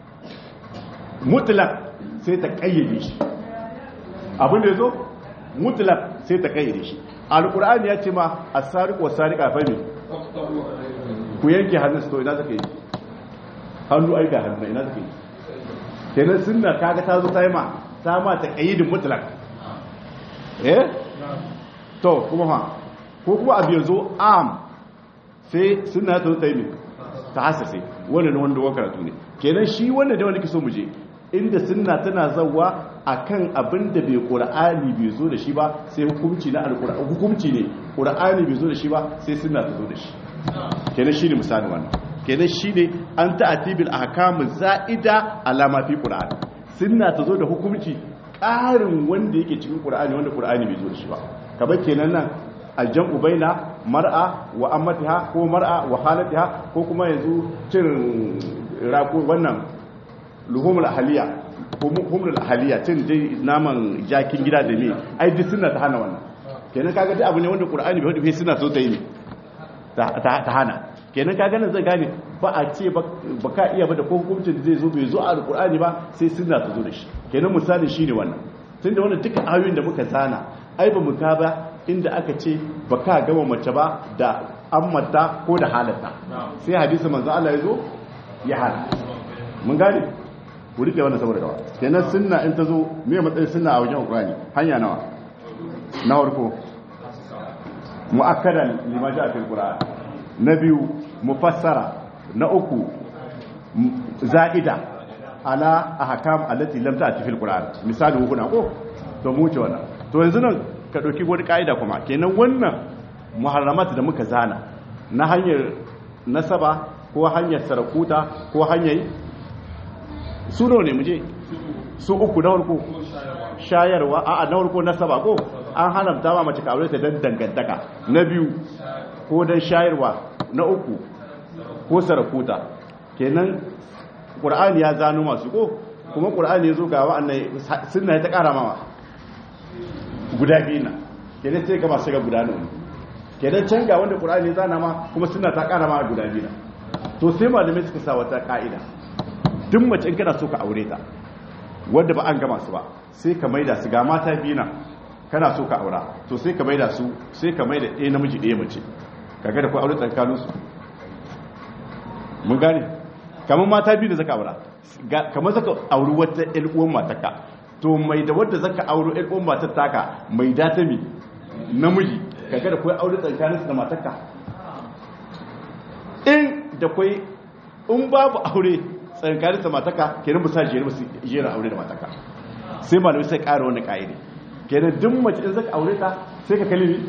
mutlaq sai ta kayyade shi abin da yazo mutlaq sai ta kayyade shi alqur'ani ya ce ma as-sariqu was-sariqa fa ne ku yanke hannun su to ina zaka yi hannu ai ga hannu ina zaka yi kenan sunna kaga ta zo ta yi ma ta ma ta kayyidin mutlaq eh to kuma ha ko kuma abu yazo am sai suna ta ta yi ta hasase wannan wanda wa karatu ne kenan shi wanda da wani kiso muje inda sunna tana zawa akan abin da bai qur'ani bai zo da shi ba sai hukunci na alqur'ani hukunci ne qur'ani bai zo da shi ba sai sunna ta zo da shi kenan shine misali wannan kenan shine an ta'tibil ahkam za'ida alama fi qur'ani sunna ta zo da hukunci ƙarin wanda yake cikin qur'ani wanda qur'ani bai zo da shi ba kamar kenan nan aljan'u baina mar'a wa ammatiha ko mar'a wa halatiha ko kuma yanzu cin rako wannan luhumul ahliya ko humul ahliya cin dai naman jakin gida da me ai duk sunna ta hana wannan kenan kaga duk abu ne wanda qur'ani bai hudu sunna so ta yi ta hana kenan kaga nan zai gane ba a ce ba ka iya ba da ko hukuncin da zai zo bai zo a alqur'ani ba sai sunna ta zo da shi kenan misali shine wannan tunda wannan duka ayoyin da muka zana ai ba mu ka ba inda aka ce ba ka gama mace ba da ammata ko da halatta sai hadisi manzo Allah ya zo ya hana mun gane ku rike wannan saboda gawa kenan sunna in ta zo me matsayin sunna a wajen Qur'ani hanya nawa na farko muakkadan lima ja'a fil Qur'an na biyu mufassara na uku za'ida ala ahkam allati lam ta'ti fil Qur'an misali hukuna ko to mu ce wannan to yanzu nan ka ɗauki wani ƙa'ida kuma kenan wannan muharramat da muka zana na hanyar nasaba ko hanyar sarakuta ko hanyar su ne muje su uku na farko shayarwa a na farko nasaba ko an haramta ma mace kawai ta don dangantaka na biyu ko don shayarwa na uku ko sarakuta kenan ƙur'ani ya zano masu ko kuma ƙur'ani ya zo ga wa'annan suna ta ƙara mawa guda biyu na kenan sai gaba shiga guda nan kenan can ga wanda qur'ani zana ma kuma suna ta kara ma guda biyu na to sai malamai suka sa wata ka'ida duk mace in kana so ka aure ta wanda ba an gama su ba sai ka maida su ga mata biyu na kana so ka aura to sai ka maida su sai ka maida ɗaya namiji ɗaya mace kaga da ku aure tsakanin su mun gane kamar mata biyu da zaka aura kamar zaka auri wata ƴan uwan matarka to mai da wadda zaka auro ƴar uwan matar taka mai data mi namiji kaga da kai aure tsakaninsu da matarka in da kai in babu aure tsakaninsu da matarka kenan ba sa jere ba su jera aure da matarka sai malamai sai ƙara wani ƙa'ide kenan duk mace in zaka aure ta sai ka kalli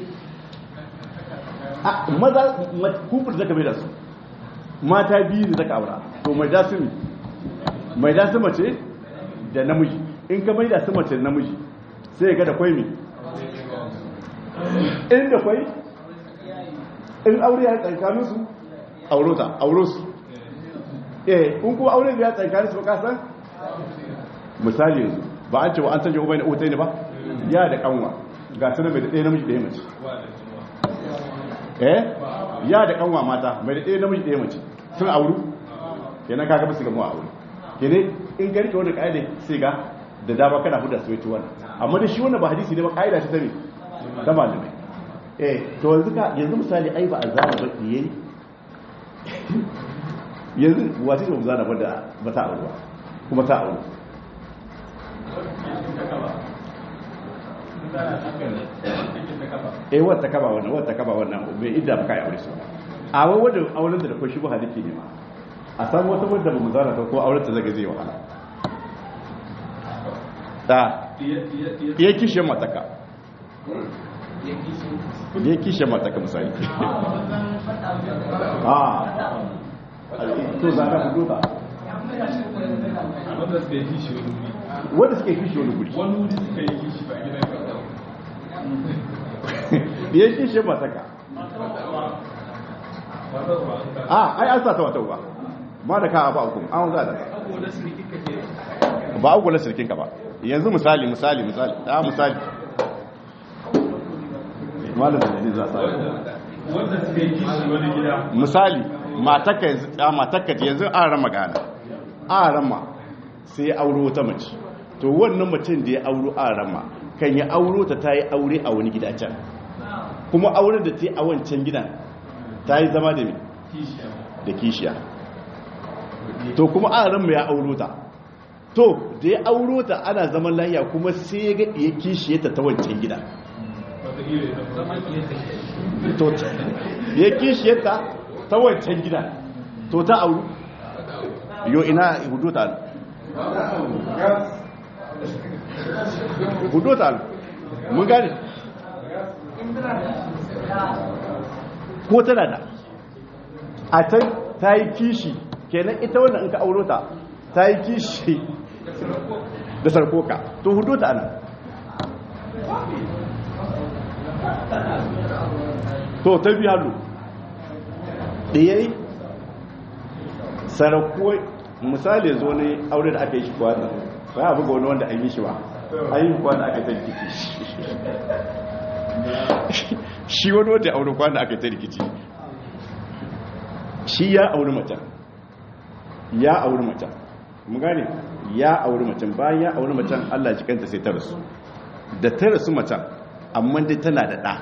a maza kufur zaka mai da su mata biyu da zaka aura to mai da su mai da su mace da namiji in ka maida su mace namiji sai ga da kwai mi in da kwai in aure ya tsakanin su auro ta auro su eh in kuma aure ya tsakanin su ka san misali yanzu ba an ce wa an sanya ubai na otai ne ba ya da kanwa ga su mai da ɗaya namiji ɗaya mace eh ya da kanwa mata mai da ɗaya namiji ɗaya mace sun auru kenan kaga ba su gamu a aure kenan in ka rike wani ƙa'ida sai ga da dama kana huda su yaci wannan amma da shi wannan ba hadisi ne ba ƙa'ida ta ne ta malamai eh to yanzu ka yanzu misali ai ba a zana ba yayi yanzu wace ce ba zana ba da ba ta aure ba kuma ta aure eh wata kaba wannan wata kaba wannan bai idda ba kai aure su a wai wanda auren da da ko shi ba hadisi ne ma a san wata wadda ba mu zana ta ko auren ta zaga zai wahala ta ya kishe mataka ya kishe mataka misali a to za ka fito ta wanda suka yi kishi wani wuri wanda suke kishe wani guri wani wuri suka yi kishi ba gidan kasa ya kishe mataka a ai an sa ta wata ba ma da ka ba hukum an za da ba a kula sirkin ka ba yanzu misali misali misali ta misali malam da ne za sa wanda suka yi kishi wani gida misali matakka yanzu a matakka yanzu an rama gana an rama sai ya auro wata mace to wannan mutum da ya auro an rama kan ya auro ta ta yi aure a wani gida can kuma auren da ta yi a wancan gidan ta yi zama da me da kishiya to kuma an rama ya auro ta to da ya auro ta ana zaman lahiya kuma sai ya ga ya kishiye ta ta wancan gida to ya kishiye ta ta wancan gida to ta auru yo ina hudu ta hudu ta mun gane ko tana da a can ta yi kishi kenan ita wannan in ka auro ta ta yi kishi da sarkoka to hudu ta ana to ta biya lu ɗaya sarakuwa misali zo ne aure da aka yi shi kwana ba ya buga wani wanda an yi shi ba an yi kwana aka ta rikici shi wani wanda aure kwana aka ta rikici shi ya auri macen ya auri macen mu gane ya auri macen bayan ya auri macen allah jikanta sai ta rasu da ta rasu macen amma dai tana da ɗa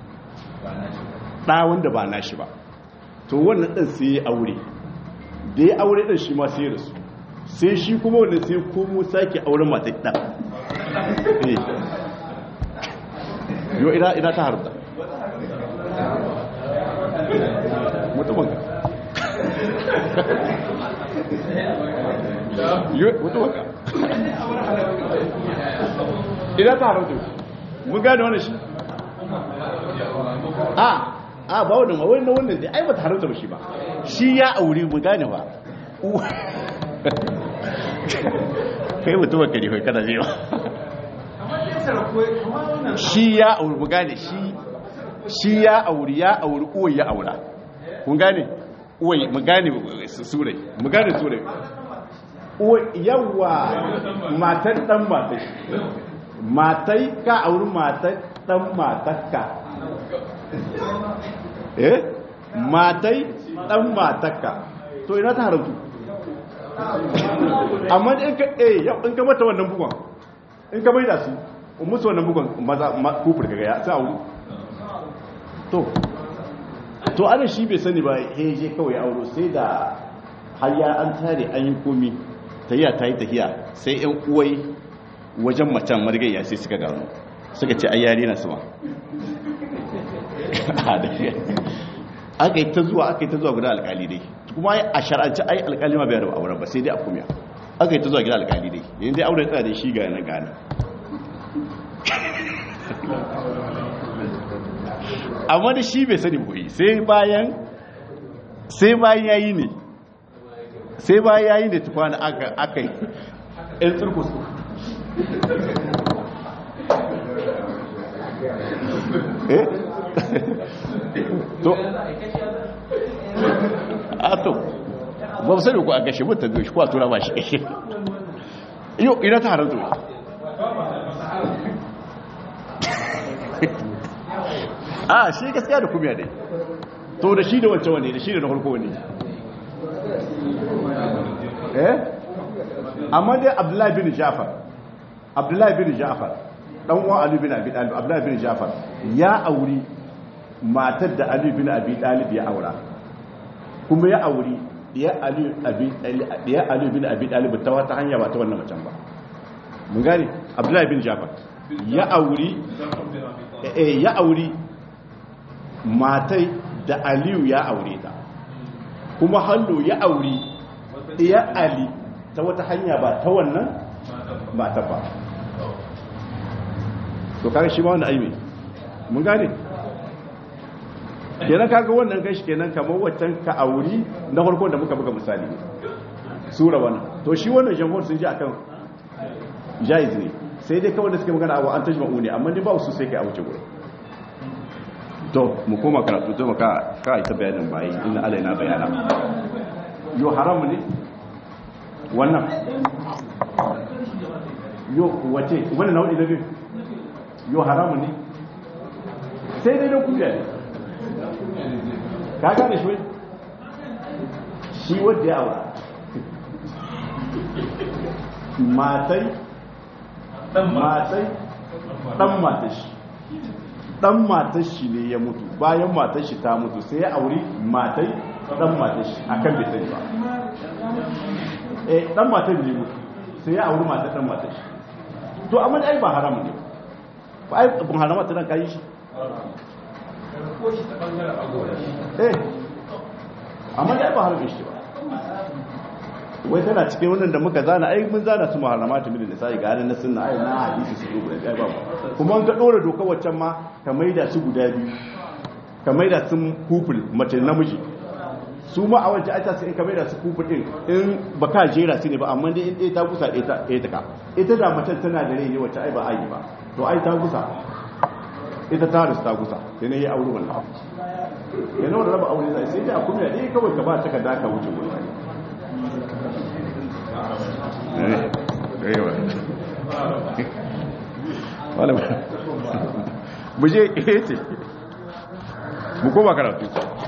ɗa wanda ba nashi ba to wannan ɗan sai ya aure da ya aure ɗan shi ma sai rasu sai shi kuma wanda sai komo sake auren matai ɗan yau ina ina ta harta mutumin ka mutumin ka ina ta harta mun gane wani shi a a ba wannan ma wannan wannan dai ai ba ta haramta ba shi ba shi ya aure mu gane ba kai mutumin ka ne kai kana zai shi ya aure mu gane shi shi ya aure ya aure uwai ya aura kun gane uwai mu gane surai mu gane surai uwai yawa matan dan matai matai ka auri matai dan matakka eh matai dan matakka to ina ta haramtu amma in ka eh yau in ka mata wannan bugon in ka bai da su musu wannan bugon maza kufur kaga ya sa auru to to ana shi bai sani ba he je kawai auro sai da hayya an tare an yi komi tahiya ta yi tahiya sai yan uwai wajen macen marigayya sai suka gano suka ce ayyari na suma aka yi ta zuwa aka yi ta zuwa guda alkali dai kuma a shar'anci ai alkali ma bai raba auren ba sai dai a kumiya aka yi ta zuwa gida alkali dai yanzu dai auren tsada da shi ga na gana amma da shi bai sani boye sai bayan sai bayan yayi ne sai bayan yayi ne tukwana aka aka yi ɗan tsirkus eh to a to ba sani ko a gashe mutum biyu shi kuwa tura ba shi yau ina ta haramta wai a shi gaskiya da kumiya dai to da shi da wancan wani da shi da na farko wani eh amma dai abdullahi bin jafar abdullahi bin jafar dan uwan ali bin abi talib abdullahi bin jafar ya auri matar da ali bin abi talib ya aura kuma ya auri ya ali abi ya ali bin abi talib ta wata hanya ba ta wannan macen ba mun gane abdullahi bin jafar ya auri eh ya auri matai da aliyu ya aure ta kuma hallo ya auri ya ali ta wata hanya ba ta wannan mata ba to kaga shi ba wanda aibe mun gane kenan kaga wannan kai shi kenan kamar waccan ka auri na farko da muka buga misali sura wannan to shi wannan jamhur sun ji akan jaiz ne sai dai kawai da suke magana abu an tajma'u ne amma dai ba su sai kai a wuce gurin to mu koma karatu to maka ka ita bayanin bayi inna alaina bayana yo haramu ne wannan yo wace wannan nau'i da biyu yo haramu ne sai dai da kuka ne ka gane shi shi wadda ya aura matai matai dan matashi dan matashi ne ya mutu bayan matashi ta mutu sai ya auri matai dan matashi akan bai sani ba eh dan matai ne mutu sai ya auri matai dan matashi to amma ai ba haramu ne ba ai bin harama ta nan kai shi eh amma ai ba haramu shi ba wai tana cikin wannan da muka zana ai mun zana su muharramatu min da sai ga na sunna ai na hadisi su guda ɗaya ba kuma an ka dora doka waccan ma ka maida su guda biyu ka maida su kuful mace namiji su ma a wajen aita sai in ka maida su kuful din in baka jera su ne ba amma dai in ɗaya ta kusa ɗaya ta ɗaya ta ka ita da macen tana da rai ne wacce ai ba ai ba to ai ta kusa ita ta rasu ta kusa sai ne ya aure wannan yana wanda raba aure sai sai dai a kuma ne kawai ka ba ta ka daka wuce gurin mu je ce mu koma karatu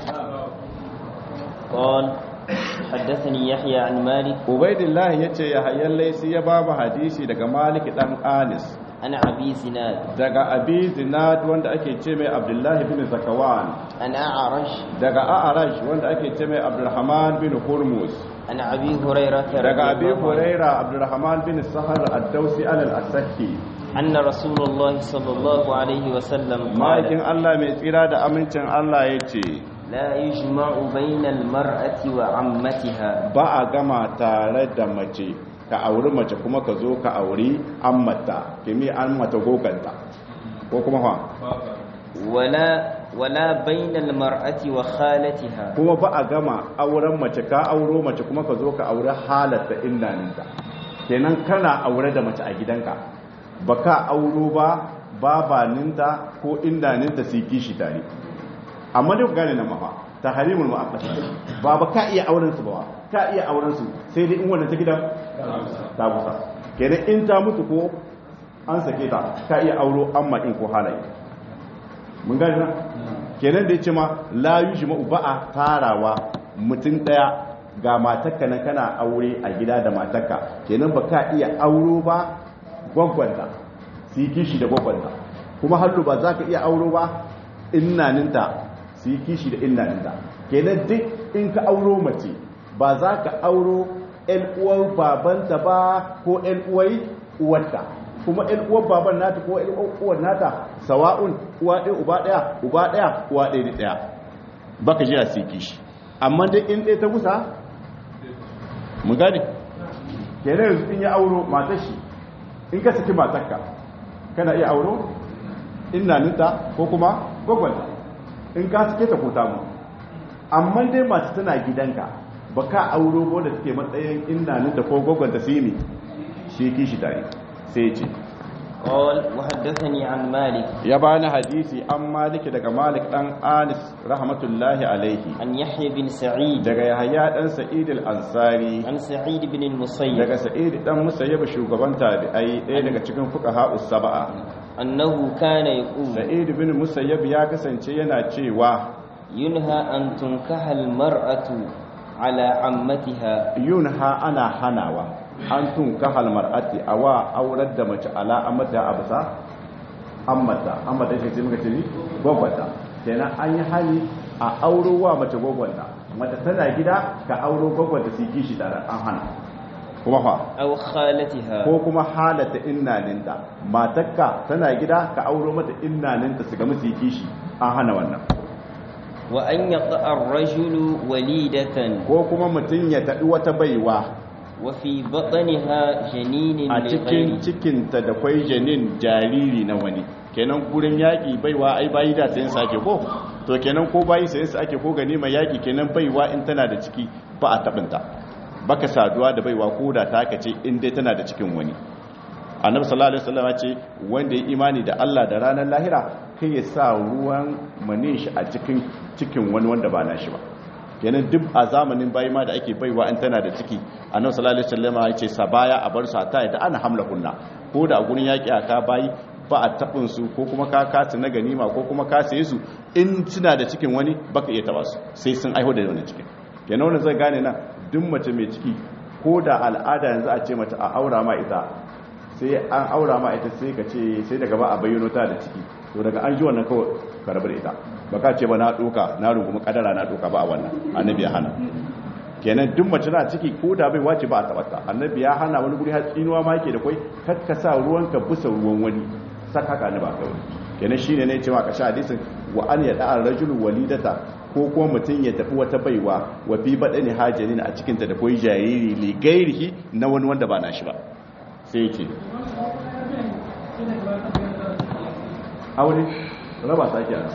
قال حدثني يحيى عن مالك ubaidillah yace ya hayyan laisi ya babu hadisi daga malik dan anis عن أبي زناد daga abi zinad wanda ake ce mai abdullahi bin zakawan عن أعرج daga a'raj wanda ake ce mai abdurrahman bin hurmus عن أبي هريرة رضي daga abi الله عنه huraira abdurrahman bin sahar ad-dausi al-asaki أن رسول الله صلى الله عليه وسلم ma'aikin قال Allah mai tsira da amincin Allah yace لا يجمع بين المرأة وعمتها ba a gama tare da mace ka auri mace kuma ka zo ka auri ammata kimi an mata goganta ko kuma fa ولا ولا بين المرأة وخالتها kuma ba a gama auren mace ka auro mace kuma ka zo ka auri halatta indaninta kenan kana aure da mace a gidanka ba ka auro ba babaninta ko indaninta su yi kishi tare amma dai ku gane nan mafa ta harimul mu'akkata ba ba ka iya auren su ba ka iya auren su sai dai in wannan ta gidan ta gusa kenan in ta mutu ko an sake ta ka iya auro amma in ko halaye mun gane na kenan da ya ce ma la yujma'u ba a tarawa mutum daya ga matarka nan kana aure a gida da matarka kenan ba ka iya auro ba gwaggwanta su yi kishi da gwaggwanta kuma hallu ba za ka iya auro ba innaninta su yi kishi da innaninta kenan duk in ka auro mace ba za ka auro ‘yan uwar babanta ba ko ‘yan uwar uwarta kuma ‘yan uwar baban nata ko ‘yan uwar nata sawa'un uwa ɗaya uba ɗaya uba ɗaya uwa ɗaya da ɗaya ba ka jira su yi kishi amma dai in ɗaya ta kusa mu gane kenan yanzu in ya auro matar shi in ka saki matarka kana iya auro innaninta ko kuma gwagwanta in ka sake ta kota mu amma dai masu tana gidanka ba ka auro ba da suke matsayin innaninta ko gwagwanta su yi ne shi kishi tare sai ce قال وحدثني عن مالك ya bani hadisi an maliki daga malik dan anis rahmatullahi alaihi عن يحيى بن سعيد daga yahaya dan sa'id al-ansari عن سعيد بن المسيب daga sa'id dan musayyib shugaban tabi'ai ɗaya daga cikin fuqaha us-sab'a أنه كان يقول sa'id bin musayyib ya kasance yana cewa ينهى أن تنكح المرأة على عمتها yunha ana hanawa an tun kahal mar'ati awa aurar da mace ala amata absa ammata ammata ce muka ce ni gwagwata kenan an yi hali a auro wa mace gwagwata mace tana gida ka auro gwagwata su kishi tare an hana kuma fa أو خالتها ko kuma halata innaninta matakka tana gida ka auro mata innaninta su ga musu kishi an hana wannan وأن يقع الرجل وليدة ko kuma mutum ya taɗi wata baiwa وفي بطنها جنين a cikin لغيره cikinta da kwai janin jariri na wani kenan gurin yaƙi baiwa ai bayi da sayan su ake ko to kenan ko bayi sayan su ake ko gani mai yaƙi kenan baiwa in tana da ciki ba a taɓinta baka saduwa da baiwa ko da ta aka ce in dai tana da cikin wani annabi sallallahu alaihi wasallam ya ce wanda ya imani da Allah da ranar lahira kai ya sa ruwan manin shi a cikin cikin wani wanda ba nashi ba kenan duk a zamanin bayi ma da ake baiwa in tana da ciki annabi sallallahu alaihi wasallam ya ce sabaya a bar su ta yadda ana hamla kunna ko da a gurin yaki aka bayi ba a tabin su ko kuma ka kasu na ganima ko kuma ka saye su in suna da cikin wani baka iya taba su sai sun aiho da wani cikin kenan wannan zai gane nan duk mace mai ciki ko da al'ada yanzu a ce mata a aura ma ita sai an aura ma ita sai ka ce sai daga ba a bayyano ta da ciki to daga an ji wannan kawai ka rabu da ita ba ka ce ba na doka na rungumi kadara na doka ba a wannan annabi ya hana kenan duk mace na ciki ko da bai wace ba a tabbata annabi ya hana wani guri har tsinuwa ma yake da kai kakka sa ruwan ka busa ruwan wani saka ka ne ba kai kenan shine ne cewa ka sha hadisin wa an yada ar-rajulu walidata ko kuma mutum ya tafi wata baiwa wa fi badani hajanin a cikin ta da koyi jariri li gairihi na wani wanda ba nashi ba sai yake aure raba sake a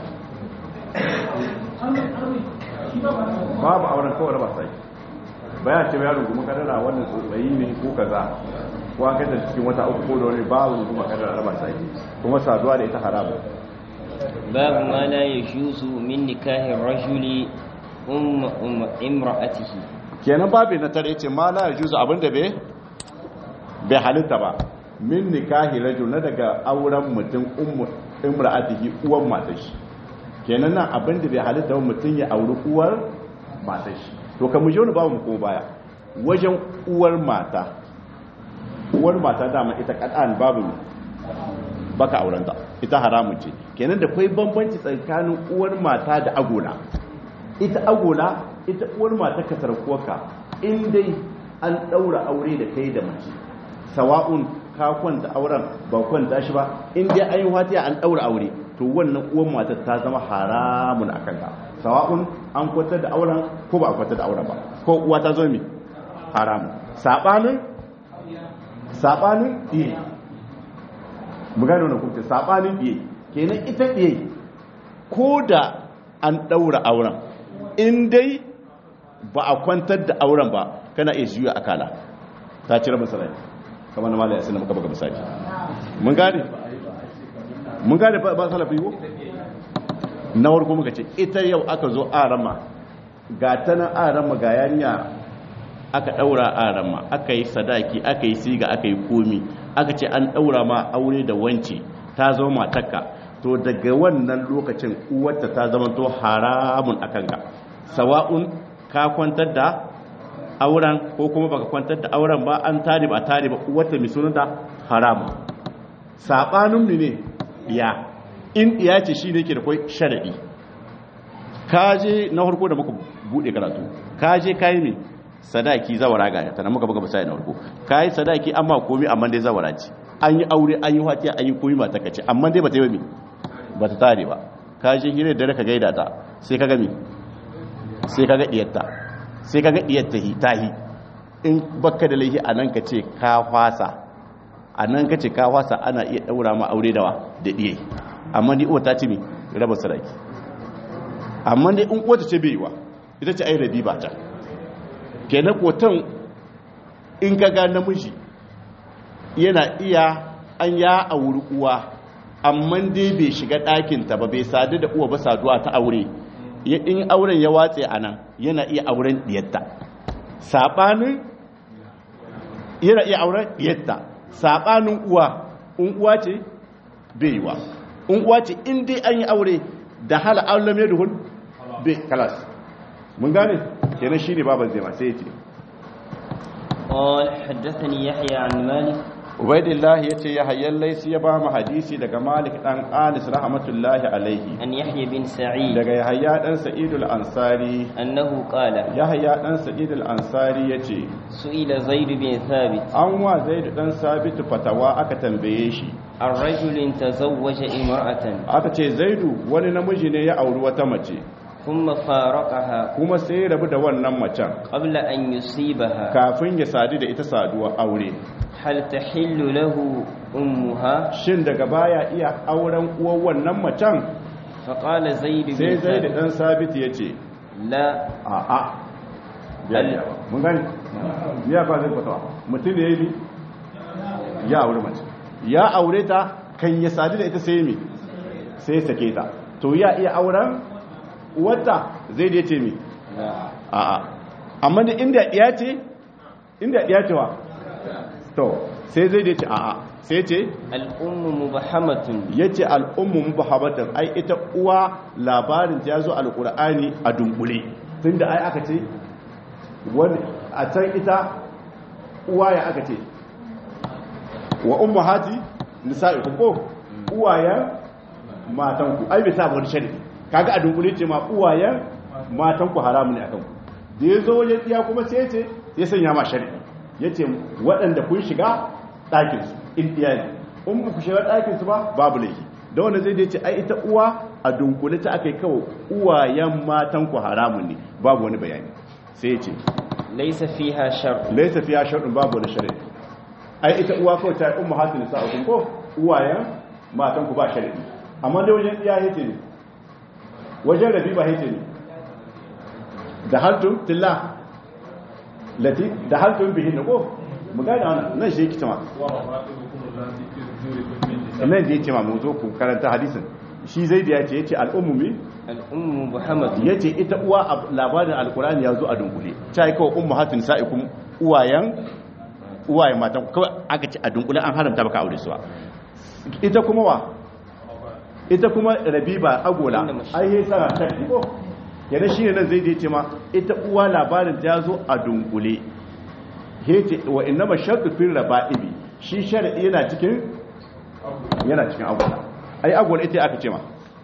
babu auren kawai raba sake bayan ce ya rungumi kadara wannan tsotsayi ne ko kaza ko an kada cikin wata uku ko da wani babu runguma kadara raba sake kuma saduwa da ita haramu باب ما لا يجوز من نكاح الرجل أم أم امرأته kenan babu na tare ce ma la yajuzu abinda bai bai halitta ba min nikahi rajul na daga auren mutum ummu imra'atihi uwan matar shi kenan nan abinda bai halitta ba mutum ya auri uwar matar shi to kan mu je wani babu mu ko baya wajen uwar mata uwar mata dama ita kadan babu baka aurenta ita haramun ce kenan da kwai bambanci tsakanin uwar mata da agola ita agola ita uwar mata ka sarkuwarka in dai an daura aure da kai da mace sawa'un ka kwanta auren ba kwanta shi ba in dai an yi watiya an daura aure to wannan uwar mata ta zama haramun akan ka sawa'un an kwantar da auren ko ba a kwantar da auren ba ko uwa ta zo mi haramun sabanin sabanin iri mu gane wannan kuma sabanin ɗiye kenan ita ɗiye ko da an ɗaura auren in dai ba a kwantar da auren ba kana iya juya akala ta cire misalai kamar na mala ya muka baka misali mun gane mun gane ba ba salafi ko na warko muka ce ita yau aka zo arama ga ta nan arama ga yanya aka daura arama aka yi sadaki aka yi siga aka yi komi aka ce an daura ma aure da wance ta zama matakka to daga wannan lokacin uwarta ta zama to haramun akan ka sawa'un ka kwantar da auren ko kuma baka kwantar da auren ba an tare ba tare ba uwarta mai sunanta haramun sabanin ne ya in iya ce shi ne ke da kwai sharadi kaje na harko da muka bude karatu kaje kayi ne sadaki zawara ga ta na muka buga misali na harko kayi sadaki amma komi amma dai zawara ce an yi aure an yi fatiya an yi komi mata kace amma dai bata yi ba ba ta tare ba kaje hire da ka gaida ta sai ka gami sai ka ga diyarta sai ka ga diyarta hi tahi in baka da laihi anan ka ce ka fasa anan ka ce ka fasa ana iya daura ma aure dawa da diye amma ni uwa ta ce mi raba sadaki amma dai in uwa ta ce bai wa ita ce ai rabi ba ta kenan kotan in ka ga namiji yana iya an ya auri uwa amma dai bai shiga ɗakinta ba bai sadu da uwa ba saduwa ta aure ya- in auren ya watse a nan yana iya auren ɗiyatta saɓanin yana iya auren ɗiyatta saɓanin uwa in uwa ce bai yi wa in uwa ce in dai an yi aure da hala aulam ya duhun bai kalas mun gane kenan shi ne baban zai ma sai ya ce قال حدثني يحيى عن مالك ubaidillahi ya ce ya hayyar laisi ya ba mu hadisi daga malik ɗan anis rahmatullahi alaihi عن يحيى بن سعيد daga yahaya ɗan sa'idul ansari أنه قال yahaya ɗan sa'idul ansari ya ce سئل زيد بن ثابت an wa zaidu ɗan sabitu fatawa aka tambaye shi عن رجل تزوج امرأة aka ce zaidu wani namiji ne ya auri wata mace ثم فارقها kuma sai ya rabu da wannan macen قبل أن يصيبها kafin ya sadu da ita saduwa aure هل تحل له أمها shin daga baya iya auren uwar wannan macen فقال زيد sai بن zaidu ثابت ɗan sabitu ya ce لا a'a biya biya ba mun gani biya ba zai fatawa mutum da ya yi ya aure mace ya aure ta kan ya sadu da ita sai mi sai ya sake ta to ya iya auren wata zai da ya ce mi لا a'a amma da inda ya ce inda ya ce wa to sai zai da ya ce a'a sai ce الأم مبحمة ya ce al'ummu mubahabatan ai ita uwa labarin ta ya zo alƙur'ani a dunkule tun da ai aka ce wani a can ita uwa ya aka ce wa ummu hati nisa'i ko uwayen matanku ai bai sa wani shari'i kaga a dunkule ce ma uwayen matanku haramu ne akan ku da ya zo wajen iya kuma sai ya ce ya sanya ma shari'i ya ce waɗanda kun shiga ɗakinsu in iya ne in ba ku shiga ɗakinsu ba babu laifi da wanda zai ce ai ita uwa a dunkule ta aka yi kawo uwayen matanku haramun ne babu wani bayani sai ya ce ليس فيها شر laisa fiya sharɗin babu wani shari'i ai ita uwa kawai ta yi umma hatin sa ukun ko uwayen matanku ba shari'i amma dai wajen iya yace ne wajen rabi ba yace ne da haltun tilla lati da haltun bihin ko mu gane wannan nan shi yake cewa nan da yake ma mu zo ku karanta hadisin shi zai da yace yace al'ummumi الأم مبحمة yace ita uwa a labarin alkurani ya zo a dunkule ta yi kawai ummu hatin sa'ikum uwayen uwayen matan kawai aka ce a dunkule an haramta baka aure suwa ita kuma wa ita kuma rabiba agola ai yi sana shakki ko yana shi ne nan zai je ce ma ita uwa labarin ta zo a dunkule hece wa inna ma shakku fil raba'ibi shi shar'i yana cikin yana cikin agola ai agola ita aka ce ma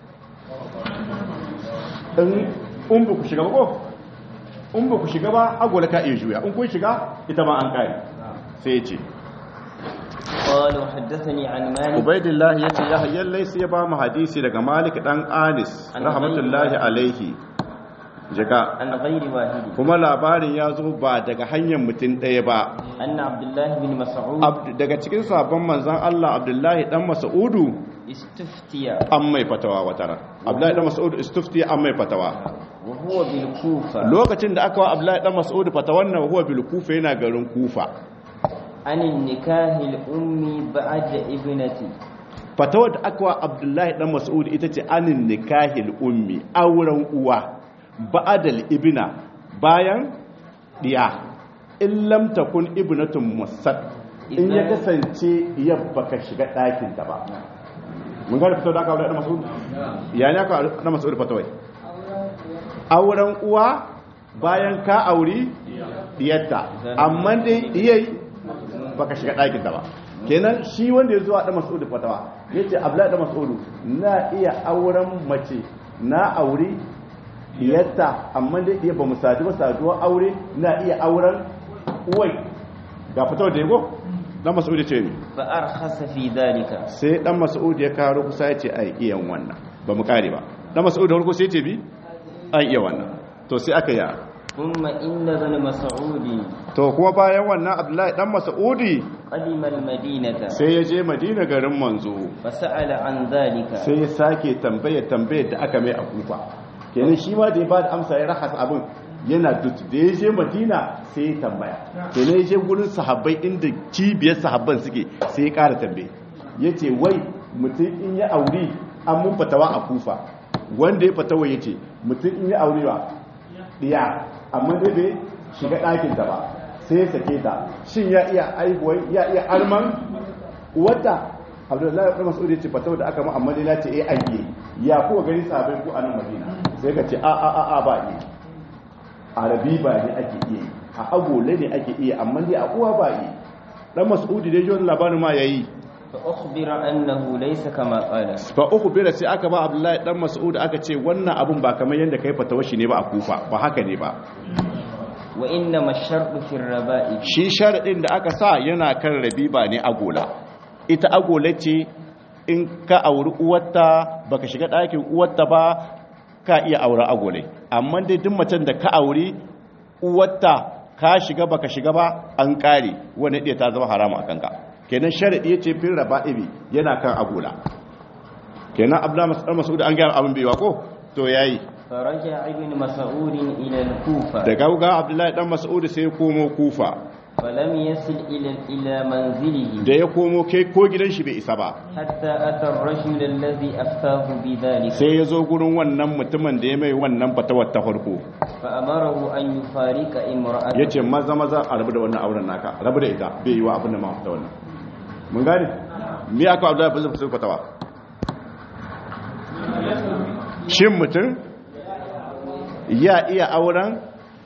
in in ba ku shiga ba ko in ba ku shiga ba agola ka iya juya in kun shiga ita ma an kai sai ya ce قال وحدثني عن مالك ubaidillahi ya ce ya hayyar laisi ya ba mu hadisi daga malik dan anis rahmatullahi alaihi jika عن غير واحد kuma labarin ya zo ba daga hanyar mutum ɗaya ba أن عبد الله بن مسعود Ab- daga cikin sabon manzan Allah abdullahi dan mas'udu استفتي an mai fatawa wata ran abdullahi dan mas'udu istufti an mai fatawa وهو بالكوفة lokacin da aka wa abdullahi dan mas'udu fatawan nan huwa bil kufa yana garin kufa عن النكاه الأم بعد ابنتي fatawar da aka wa abdullahi dan mas'ud ita ce anin nikahil ummi auren uwa ba'adal ibna bayan diya in lam takun ibnatun musad in ya kasance yabba ka shiga ɗakin ta ba mun ga fatawar da aka wa dan mas'ud ya ne aka dan mas'ud fatawai auren uwa bayan ka auri diyarta amma dai diyai baka shiga ɗakin ta ba kenan shi wanda ya zuwa da mas'udu fatawa ya ce abdullahi da mas'udu na iya auren mace na aure diyarta amma dai iya ba mu sadu ba saduwa aure na iya auren uwai ga fatawa da yago dan mas'udu ce ne فأرخص في ذلك sai dan mas'udu ya karo kusa ya ce ai iya wannan ba mu kare ba dan mas'udu farko sai ya ce bi ai iya wannan to sai aka yi ثم إن ابن مسعود to kuma bayan wannan abdullahi dan mas'udi قدم المدينة sai ya je madina garin manzo فسأل عن ذلك sai ya sake tambaya tambayar da aka mai a kufa kenan shi ma da ya ba da amsa ya rahas abin yana dut da ya je madina sai ya tambaya kenan ya je gurin sahabbai inda cibiyar sahabban suke sai ya kara tambaye yace wai mutum in ya aure an mun fatawa a kufa wanda ya fatawa yace mutum in ya aure ba diya amma dai bai shiga ɗakin ta ba sai ya sake ta shin ya iya aihuwai ya iya arman wata abdullahi ibn mas'ud ya ce fatawa da aka mu amma dai na ce eh an yi ya kuwa gani sabai ku a nan madina sai ka ce a a a a ba ne arabi ba ne ake iya yi a agole ne ake iya amma dai a uwa ba yi dan mas'udi dai jiwon labarin ma yayi fa ukhbira annahu laysa kama qala fa uku bira sai aka ba abdullahi dan mas'ud aka ce wannan abun ba kamar yanda kai fatawa shi ne ba a kufa ba haka ne ba wa inna mashartu fi raba'i shi sharadin da aka sa yana kan rabi ba ne agola ita agola ce in ka auri uwarta baka shiga ɗakin uwarta ba ka iya aure agolai amma dai duk macen da ka auri uwarta ka shiga baka shiga ba an kare wani ɗaya ta zama haramu a kanka kenan sharaɗi ya ce fin raba ibi yana kan agola kenan abdullahi mas'ud an gaya abin baiwa ko to yayi فرجع ابن مسعود إلى الكوفة da gauga abdullahi dan mas'ud sai ya komo kufa فلم يصل إلى إلى منزله da ya komo kai ko gidan shi bai isa ba حتى أتى الرجل الذي أفتاه بذلك sai ya zo gurin wannan mutumin da ya mai wannan fatawar ta farko فأمره أن يفارق ya امرأته ce maza maza a rabu da wannan auren naka rabu da ita bai yi wa abin da ma fita wannan mun gane me aka abdullahi bin zubair fatawa shin mutum ya iya auren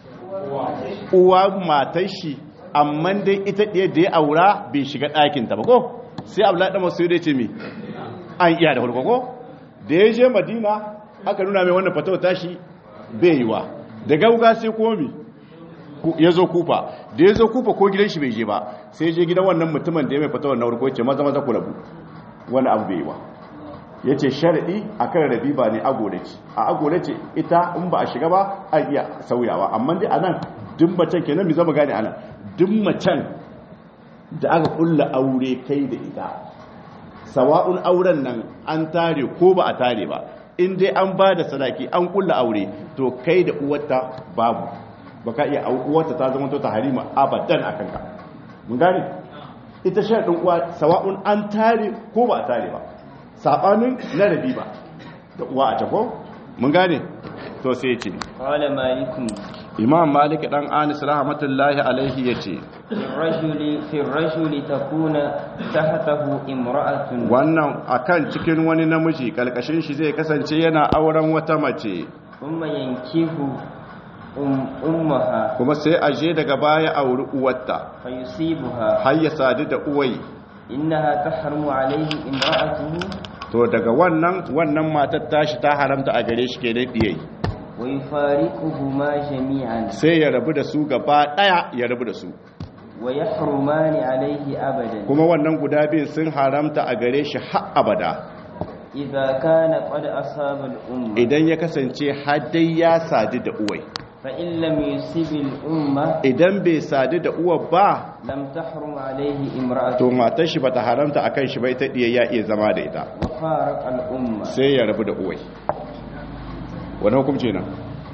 uwa matar shi amma dai ita ɗaya da ya aura bai shiga ɗakinta ba ko sai abdullahi ɗan masu ce mi an iya da farko ko da ya je madina aka nuna mai wannan fatawa tashi bai yi wa da gauga sai komi ya zo kufa da ya zo kufa ko gidan shi bai je ba sai ya je gidan wannan mutumin da ya mai fatawar na farko ya ce maza maza ku rabu wani abu bai yi wa ya ce sharaɗi a kan rabi ba ne agole ce a agole ce ita in ba a shiga ba an iya sauyawa amma dai a nan duk macen kenan mi zama gane a nan duk macen da aka kulla aure kai da ita sawa'un auren nan an tare ko ba a tare ba in dai an ba da sadaki an kulla aure to kai da uwarta babu ba ka iya uwarta ta zama ta harima abadan a kanka mun gane ita sharaɗin uwa sawa'un an tare ko ba a tare ba saɓanin na rabi ba da uwa a tako mun gane to sai ce قال مالك imam malik dan anis rahmatullahi alaihi yace في الرجل في الرجل تكون تحته امرأة wannan akan cikin wani namiji kalkashin shi zai kasance yana auren wata mace ثم ينكه أم أمها kuma sai aje daga baya auri uwarta فيصيبها har ya sadu da uwai إنها تحرم عليه امرأته to daga wannan wannan matar tashi ta haramta a gare shi kenan diyai ويفارقهما جميعا sai ya rabu da su gaba daya ya rabu da su ويحرمان عليه أبدا kuma wannan guda biyun sun haramta a gare shi har abada إذا كان قد أصاب الأمة idan ya kasance haddai ya sadu da uwai فإن لم يصب الأمة idan bai sadu da uwar ba لم تحرم عليه to امرأته matar shi bata haramta akan shi bai ta diya ya iya zama da ita وفارق الأمة sai ya rabu da uwai wani hukumci nan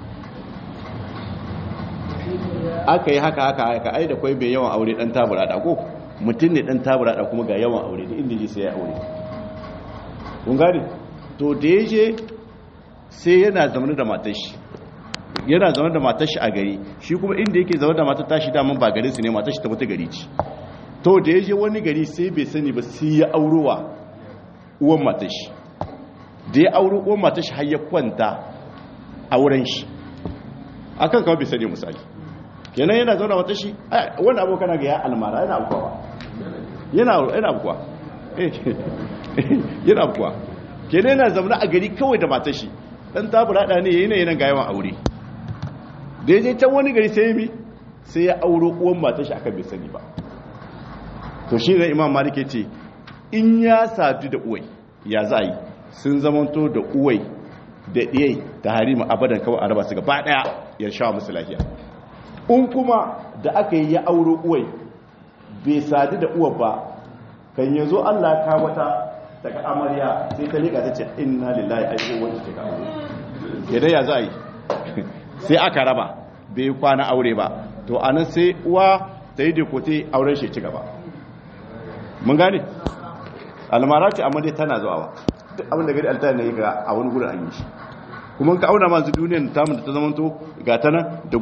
aka yi haka haka haka ai da kwai bai yawan aure dan tabura da ko mutum ne dan tabura da kuma ga yawan aure da inda ji sai ya aure kun gane to da ya je sai yana zaune da matar shi yana zaune da matar shi a gari shi kuma inda yake zaune da matar tashi daman ba garin su ne matar shi ta wata gari ce to da ya je wani gari sai bai sani ba sai ya aurowa uwan matar shi da ya auro uwan matar shi har ya kwanta a wurin shi akan kawai bai sani misali kenan yana zaune wata shi wani abokan ga ya almara yana abuwa yana yana abuwa yana abuwa kenan yana zaune a gari kawai da matar shi dan tabura da ne yayin yana ga yawan aure da ya je can wani gari sai mi sai ya auro uwan matar shi akan bai sani ba to shi ne imam malik ce in ya sadu da uwai ya za yi sun zamanto da uwai da ɗiyai ta harima abadan kawai a raba su gaba ɗaya ya sha musu lafiya in kuma da aka yi ya auro uwai bai sadu da uwa ba kan yanzu allah ka wata daga amarya sai ta liƙa ta ce inna lillahi aiko wanda ta kawo yadda ya za yi sai aka raba bai kwana aure ba to anan sai uwa ta yi dekote auren shi ci gaba mun gane almara ce amma dai tana zuwa ba duk abin da gari alta ne ga a wani gurin an yi shi kuma ka auna masu duniyar tamu da ta zamanto ga ta nan da